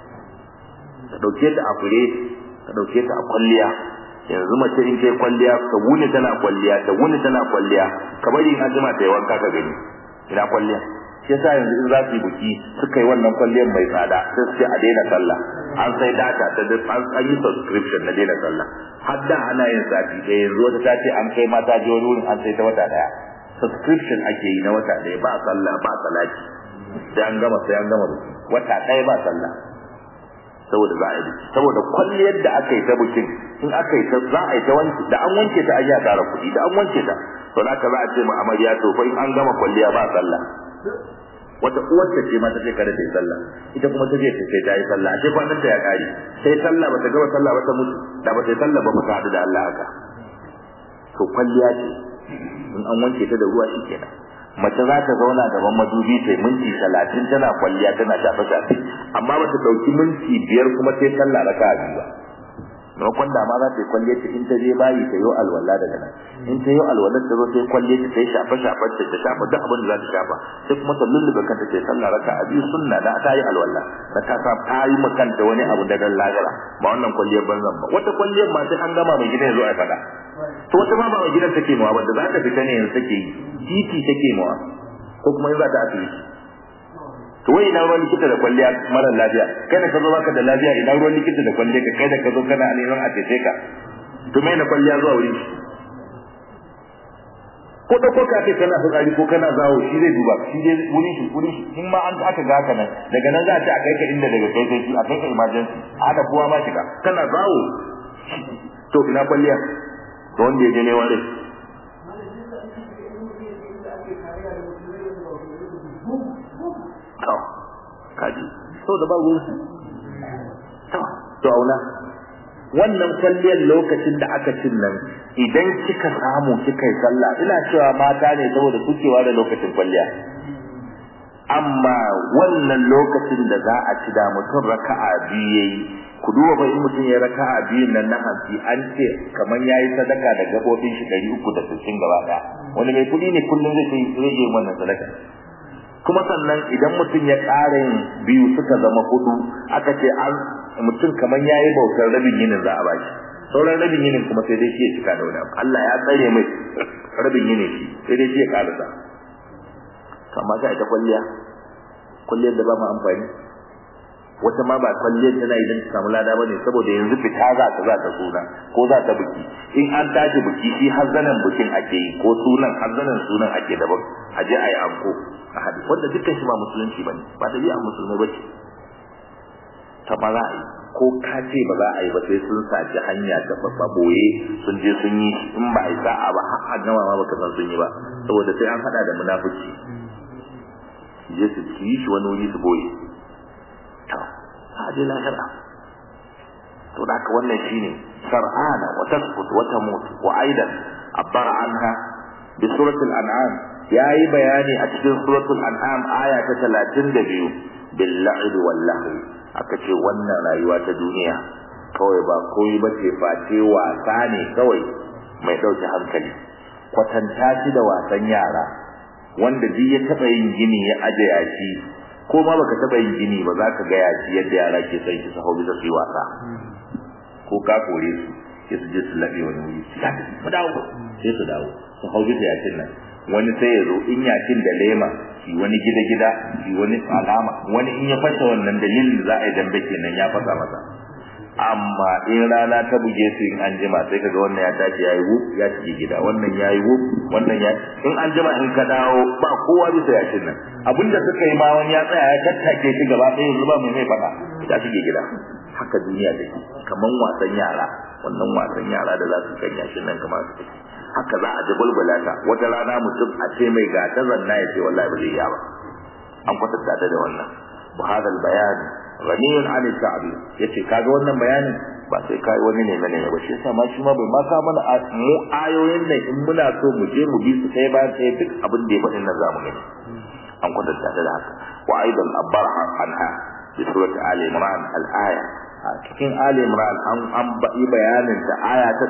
ka dauke ta a fure ka dauke ta a kwalliya yanzu mace in kai kwalliya ka wuni tana kwalliya ta wuni tana kwalliya ka bari in azuma ta yi wanka ka gani ina kwalliya shi yasa yanzu in za su yi buki suka yi wannan kwalliyar mai tsada sai su ce a daina sallah an sai data ta da an yi subscription na daina sallah har da ana yin sati ɗaya yanzu wata ta ce an kai mata je wani wurin an sai ta wata ɗaya subscription ake yi na wata ɗaya ba sallah ba salati sai an gama sai an gama buki wata ɗaya ba sallah saboda za a yi saboda kwalliyar da aka yi ta bukin in aka yi ta za a yi ta wanke da an wanke ta ayya tara kuɗi da an wanke ta to za ka za a ce ma amarya to fa in an gama kwalliya ba sallah wata uwar ta ce ma ta ce kada ta yi sallah ita kuma ta je ta sai ta yi sallah a ce kwanan ta ya kare sai sallah ba ta gama sallah ba ta mutu da ba ta yi sallah ba ba ta haɗu da Allah haka to kwalliya ce in an wanke ta da ruwa shi kenan mace za ta zauna gaban madubi ta minti talatin tana kwalliya tana shafe shafe amma ba ta ɗauki minti biyar kuma sai sallah raka a biyu ba maimakon da ma za ta yi kwalliya ta in ta je bayi ta yi alwala daga nan in ta yi alwala ta zo ta yi kwalliya ta yi shafe shafe ta ta shafa duk abin da za ta shafa sai kuma ta lullube kanta ta yi sallah raka a biyu sunna da ta yi alwala da ta sa ta yi ma kanta wani abu da dan lagara ba wannan kwalliyar banzan ba wata kwalliyar ma sai an gama mai gidan ya zo a faɗa to wata ma ba mai gidan take mawa ba da za ta fita ne yanzu take yi titi take mawa ko kuma in za ta asibiti to wai ina ruwan likita da kwalliya mara lafiya kai da ka zo baka da lafiya ina ruwan likita da kwalliya ka kai da ka zo kana neman a tece ka to mai na kwalliya zuwa wurin shi ko da ko ka ce kana fitsari ko kana zawo shi zai duba shi zai wurin shi wurin shi in ma an aka ga haka nan daga nan za a ce a kai ka inda daga kai sai a kai ka emergency a da kowa ma shiga kana zawo to ina kwalliya to wanda ya je neman rai to kaji so da ba ruwan to to auna wannan kwalliyar lokacin da aka cin nan idan kika samu kika yi sallah ina cewa mata ne saboda sukewa da lokacin kwalliya amma wannan lokacin da za a ci da mutum raka'a biyu yayi ku duba fa in mutum ya raka'a biyun nan na hanci an ce kamar yayi sadaka da gabobin shi 360 gaba daya wani mai kudi ne kullum zai yi zai yi wannan sadaka kuma sannan idan mutum ya ƙara yin biyu suka zama hudu aka ce an mutum kamar yayi bautar rabin yinin za a bashi sauran rabin yinin kuma sai dai shi ya cika da wani Allah ya tsare mai rabin yinin shi sai dai shi ya karasa to amma sai ita kwalliya kwalliyar da ba mu amfani wata ma ba kwalliyar tana idan ta samu lada bane saboda yanzu fita za ta za ta suna ko za ta biki in an tashi biki shi hazzanan bikin ake yi ko sunan hazzanan sunan ake daban a je a yi anko a hadi wanda dukkan shi ba musulunci bane ba ta biya musulmai bace ta ba za a yi ko ka ce ba za a yi ba sai sun saci hanya ta babba boye sun je sun yi in ba a yi sa'a ba har a gama ma baka san sun yi ba saboda sai an hada da munafici je su yi shi wani wuri su boye to a je lahira to da haka wannan shine sar'ana wa tasbut wa tamut wa aidan abbar anha bi suratul an'am yayi bayani a cikin suratul an'am aya ta 32 bil la'ib wal lahwi aka ce wannan rayuwa ta duniya kawai ba koyi ba ce face wasa ne kawai mai dauke hankali kwatanta shi da wasan yara wanda duk ya taba yin gini ya aje yashi ko ma baka taba yin gini ba za ka ga yashi yadda yara ke son shi su hau bisa su yi wasa ko ka kore su sai su je su laɓe wani wuri su tafi mu dawo sai su dawo su hau bisa yashin nan wani sai ya zo in yashin da lema shi wani gida gida shi wani alama wani in ya fasa wannan dalilin da za a yi dambe kenan ya fasa masa amma in rana ta buge su in an jima sai kaga wannan ya tashi yayi wuf ya shige gida wannan yayi wuf wannan ya in an jima in ka dawo ba kowa bisa yashin nan abinda suka yi ma wani ya tsaya ya tattake shi gaba ɗaya yanzu ba mai mai faɗa ya shige gida haka duniya take kaman wasan yara wannan wasan yara da za su kan yashin nan kamar su take haka za a ji bulbula ta wata rana mutum a ce mai ga ta zanna ya ce wallahi ba zai iya ba an kwatanta ta da wannan wa hada bayan ghaniyun an ta'bir yace kaga wannan bayanin ba sai kai wani ne mene ba shi yasa ma shi ma bai ma ka mana mu ayoyin nan in muna so mu je mu bi su sai bayan sai duk abin da ya faɗin nan zamu gani an kwatanta ta da haka wa aidan abarha anha bi surati ali imran al-aya a cikin ali imran an an yi bayanin ta aya ta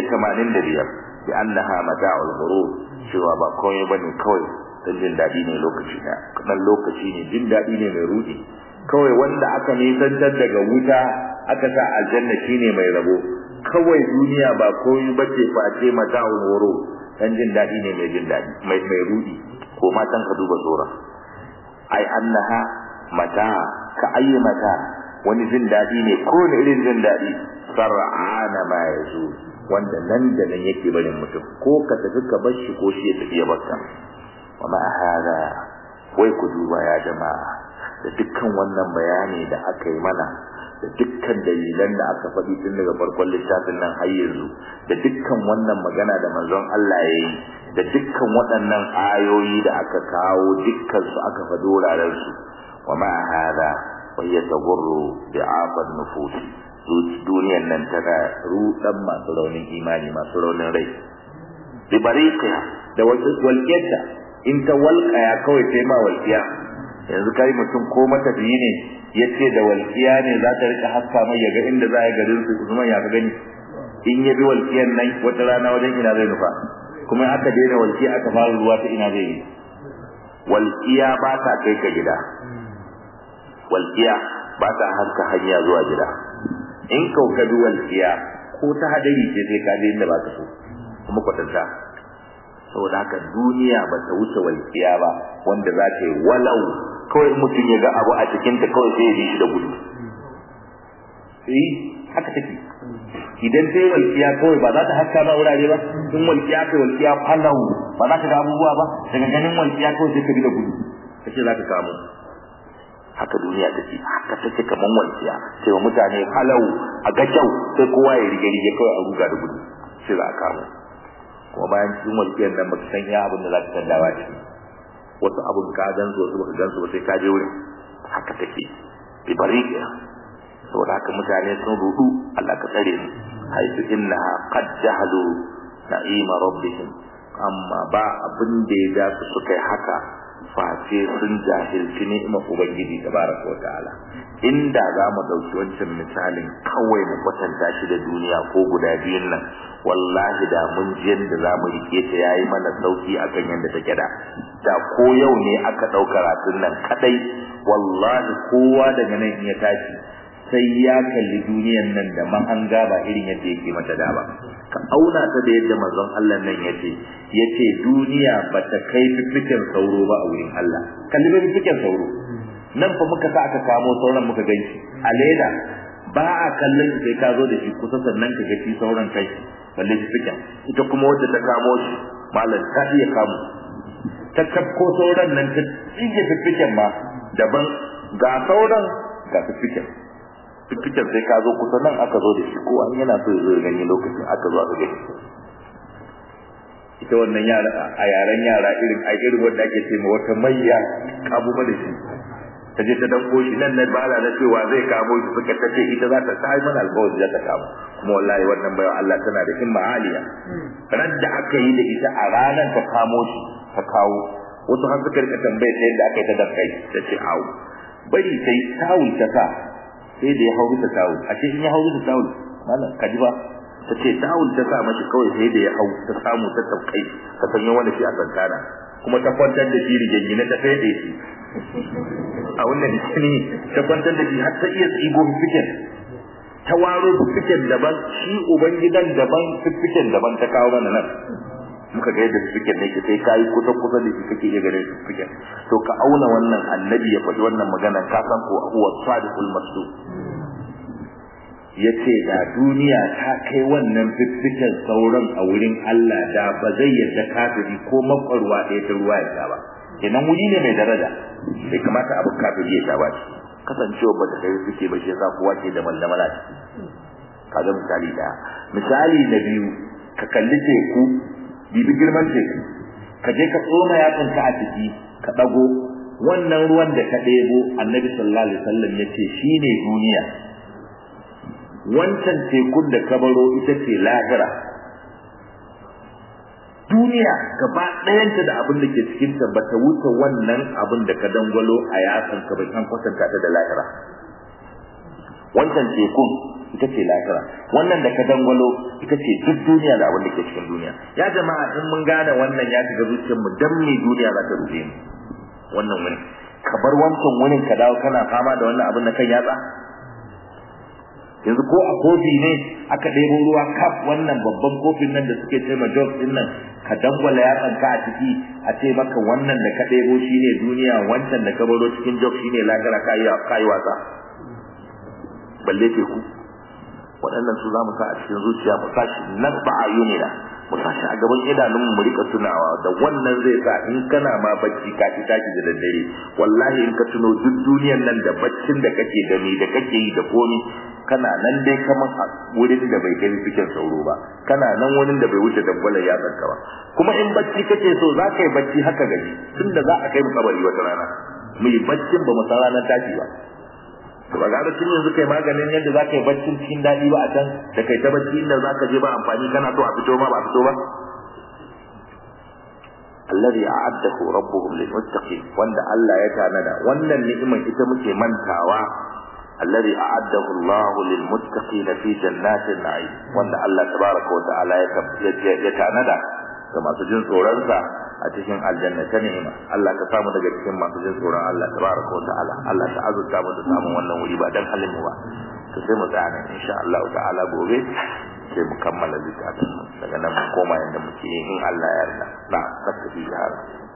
185 bi annaha mata'ul ghurur cewa ba komai bane kawai dan jin dadi ne lokaci da dan lokaci ne jin dadi ne mai rudi kawai wanda aka nisantar daga wuta aka sa aljanna shine mai rabo kawai duniya ba komai bace face mata'ul ghurur dan jin dadi ne mai jin dadi mai mai rudi ko ma tan ka duba sura ai annaha mata ka ayi mata wani jin dadi ne ko ne irin jin dadi sar'ana ma yazu wanda nan da nan yake barin mutum ko ka tafi ka bar shi ko shi ya tafi ya barka wa ma hada wai ku duba ya jama'a da dukkan wannan bayani da aka yi mana da dukkan dalilan da aka faɗi tun daga farkon littafin nan har yanzu da dukkan wannan magana da manzon Allah ya yi da dukkan waɗannan ayoyi da aka kawo dukkan su aka faɗi wuraren su wa ma hada wa yatagurru bi'afan nufusi duniyan nan tana rudan masu raunin imani masu raunin rai bi bariqiya da walqiyata in ta walqaya kawai sai ma walqiya yanzu kai mutum ko matafiyi ne yace da walqiya ne za ta rika haska mai yaga inda za ya garin su kuma ya ga gani in ya bi walqiyan nan wata rana wajen ina zai nufa kuma aka daina walqiya aka fara ruwa ta ina zai yi walqiya ba ta kai ka gida walqiya ba ta haska hanya zuwa gida in kaukadu walƙiya ko ta hadari ce sai ka je inda ba ka so kuma kwatanta saboda haka duniya ba ta wuce walƙiya ba wanda za ta yi walau kawai mutum ya ga abu a cikin ta kawai sai ya bi shi da gudu eh haka take idan sai walƙiya kawai ba za ta haska ma wurare ba in walƙiya kai walƙiya falau ba za ka ga abubuwa ba daga ganin walƙiya kawai sai ka bi da gudu kace za ka kamo haka duniya take haka take kaman walƙiya sai wa mutane halau a ga kyau sai kowa ya rige rige kawai a ruga da gudu sai za a kamo kuma bayan cikin walƙiyar nan baka san ya abin da za ka tallawa ce wasu abin ka gan su wasu baka gan su ba sai ka je wurin haka take bi bariqiya saboda haka mutane sun rudu Allah ka tsare mu haitu innaha qad jahalu na'ima rabbihim amma ba abin da ya ja su suka yi haka face sun jahilci ni'imar ubangiji tabaraka wa ta'ala inda za mu dauki wancan misalin kawai mu kwatanta shi da duniya ko guda biyun nan wallahi da mun ji yadda za mu rike ta yayi mana sauki akan yadda take da da ko yau ne aka ɗauka ratun nan kadai wallahi kowa daga nan in ya tashi sai ya kalli duniyan nan da mahanga ba irin yadda yake mata da ba ka auna ta da yadda manzon Allah nan yace yace duniya bata kai fifikin sauro ba a wurin Allah kalli bai fifikin sauro nan fa muka sa aka kamo sauran muka ganshi a leda ba a kallon sai ka zo da shi kusa sannan ka ga shi sauran kai balle fifikin ita kuma wadda ta kamo shi malam ta iya kamo ta kafko sauran nan ta tsige fifikin ma daban ga sauran ga fifikin fifikin sai ka zo kusa nan aka zo da shi ko an yana so ya zo gani lokacin aka zo aka gani ita wannan yara a yaren yara irin a irin wanda ake ce wata mayya kabu da shi ta je ta danko shi nan na bala na cewa zai kamo shi suka ta ce ita za ta ta yi mana alƙawari za ta kamo kuma wallahi wannan bayan Allah tana da himma aliya ran da aka yi da ita a ranar ta kamo shi ta kawo wasu har suka rika tambaye ta yadda aka yi ta dankai ta ce awu bari sai tawul ta sa sai da ya hau bisa tawul a ce in ya hau bisa tawul malam kaji ba ta ce tawul ta sa mashi kawai sai da ya hau ta samu ta taukai ta sanya wani shi a kankana kuma ta kwantar da shi rigingine ta fede shi a wannan jini ta kwantar da shi har ta iya tsigo fikin ta waro fikin daban shi ubangidan daban fikin daban ta kawo mana nan muka ga yadda fikin ne ke sai kai kusa kusa da shi kake iya ganin fikin to ka auna wannan annabi ya faɗi wannan magana ka san ko huwa sadiqul masduq ya ce da duniya ta kai wannan fiffiken sauran a wurin Allah da ba zai yarda kafiri ko makwarwa ɗaya ta ruwa ya ba kenan wuri ne mai daraja bai kamata abu kafiri ya sha ba shi kasancewa ba ta kai suke ba shi yasa kowa ke da mallamala ciki kaga misali daya misali na biyu ka kalli teku bibi girman teku ka je ka tsoma yatsanka a ciki ka ɗago wannan ruwan da ka ɗebo annabi sallallahu alaihi wasallam ya ce shine duniya wancan tekun da ka baro ita ce lahira duniya gaba ɗayanta da abin da ke cikin ta bata wuce wannan abin da ka dangwalo a yatsan ka bai an kwatanta ta da lahira wancan tekun ita ce lahira wannan da ka dangwalo ita ce duk duniya da abin da ke cikin duniya ya jama'a in mun gane wannan ya shiga zuciyarmu dan me duniya za ta rufe mu wannan wani ka bar wancan wurin ka dawo kana fama da wannan abin da kan yatsa yanzu ko a kofi ne aka ɗebo ruwa kaf wannan babban kofin nan da suke ce ma jog din nan ka dangwala yatsanka a ciki a ce maka wannan da ka ɗebo shi ne duniya wancan da ka baro cikin jog shi ne lagara ka yi wasa balle teku waɗannan su za mu sa a cikin zuciya mu sa shi nan ba a yi na mu sa shi a gaban idanun mu rika tunawa da wannan zai sa in kana ma bacci ka ci taki da daddare wallahi in ka tuno duk duniyan nan da baccin da kake da ni da kake yi da komi kana nan dai kaman a wurin da bai kai fikin sauro ba kana nan wurin da bai wuce dangwalar yatsan ka ba kuma in bacci kake so za ka yi bacci haka gaji tunda za a kai mu kabari wata rana mu yi baccin ba mu san ranar tashi ba to ba ga tun yanzu kai maganin yadda za ka yi baccin cikin daɗi ba a can da kai ta bacci inda za ka je ba amfani kana so a fito ma ba a fito ba alladhi a'addahu rabbuhum lilmuttaqin wanda Allah ya tanada wannan ni'imar ita muke mantawa alladhi a'addahu Allah lilmuttaqin fi jannatin na'im wanda Allah tabaraka wa ta'ala ya tanada ga masu jin tsoronsa a cikin aljanna ta ni'ima Allah ka samu daga cikin masu jin tsoron Allah tabaraka wa ta'ala Allah ta azurta mu da samun wannan wuri ba dan halin mu ba to sai mu tsaya nan insha Allah ta'ala gobe sai mu kammala littafin daga nan mu koma yanda muke yi in Allah ya yarda na saka fi jihar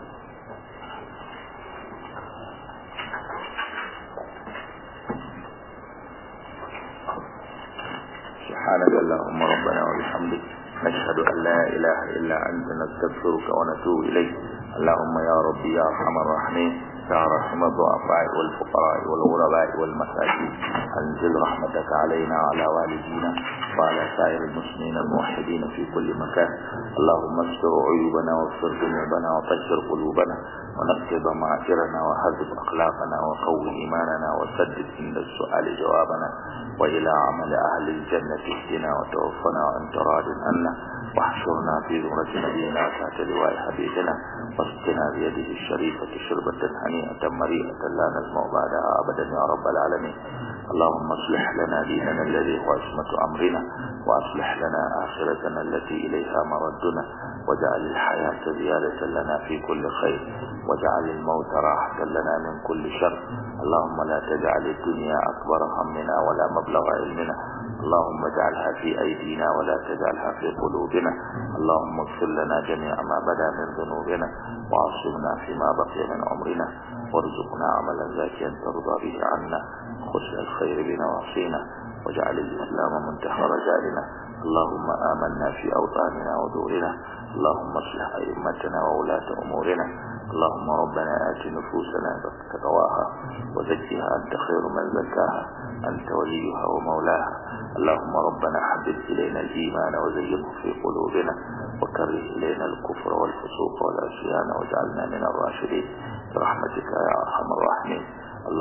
سبحانك اللهم ربنا وبحمدك نشهد أن لا إله إلا أنت نستغفرك ونتوب إليك اللهم يا ربي يا أرحم الراحمين يا رحم الضعفاء والفقراء والغرباء والمساكين أنزل رحمتك علينا وعلى والدينا وعلى سائر المسلمين الموحدين في كل مكان اللهم استر عيوبنا واغفر ذنوبنا وطهر قلوبنا ونقض معاشرنا وهذب أخلاقنا وقوي إيماننا وسدد عند السؤال جوابنا وإلى عمل أهل الجنة اهدنا وتوفنا وأنت راض عنا واحشرنا في زمرة نبينا وتحت لواء حبيبنا واسقنا بيده الشريفة شربة هنيئة مريئة لا نزمع بعدها أبدا يا رب العالمين اللهم اصلح لنا ديننا الذي هو عصمة أمرنا وأصلح لنا آخرتنا التي إليها مردنا واجعل الحياة زيادة لنا في كل خير واجعل الموت راحة لنا من كل شر اللهم لا تجعل الدنيا أكبر همنا ولا مبلغ علمنا اللهم اجعلها في أيدينا ولا تجعلها في قلوبنا اللهم اغفر لنا جميع ما بدا من ذنوبنا وعصمنا فيما بقي من عمرنا وارزقنا عملا زاكيا ترضى به عنا خشع الخير بنواصينا واجعل الإسلام منتهى رجالنا اللهم آمنا في أوطاننا ودورنا اللهم اصلح أئمتنا وولاة أمورنا اللهم ربنا آت نفوسنا تقواها وزكها أنت خير من زكاها أنت وليها ومولاها اللهم ربنا حبب إلينا الإيمان وزينه في قلوبنا وكره إلينا الكفر والفسوق والعصيان واجعلنا من الراشدين برحمتك يا أرحم الراحمين اللهم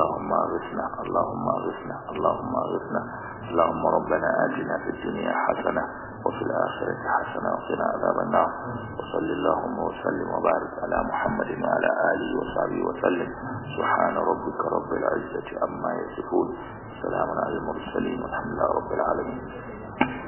أغثنا اللهم أغثنا اللهم أغثنا اللهم ربنا آتنا في الدنيا حسنة وفي الآخرة حسنة وقنا عذاب النار وصل اللهم وسلم وبارك على محمد وعلى آله وصحبه وسلم سبحان ربك رب العزة عما يصفون سلام على المرسلين والحمد لله رب العالمين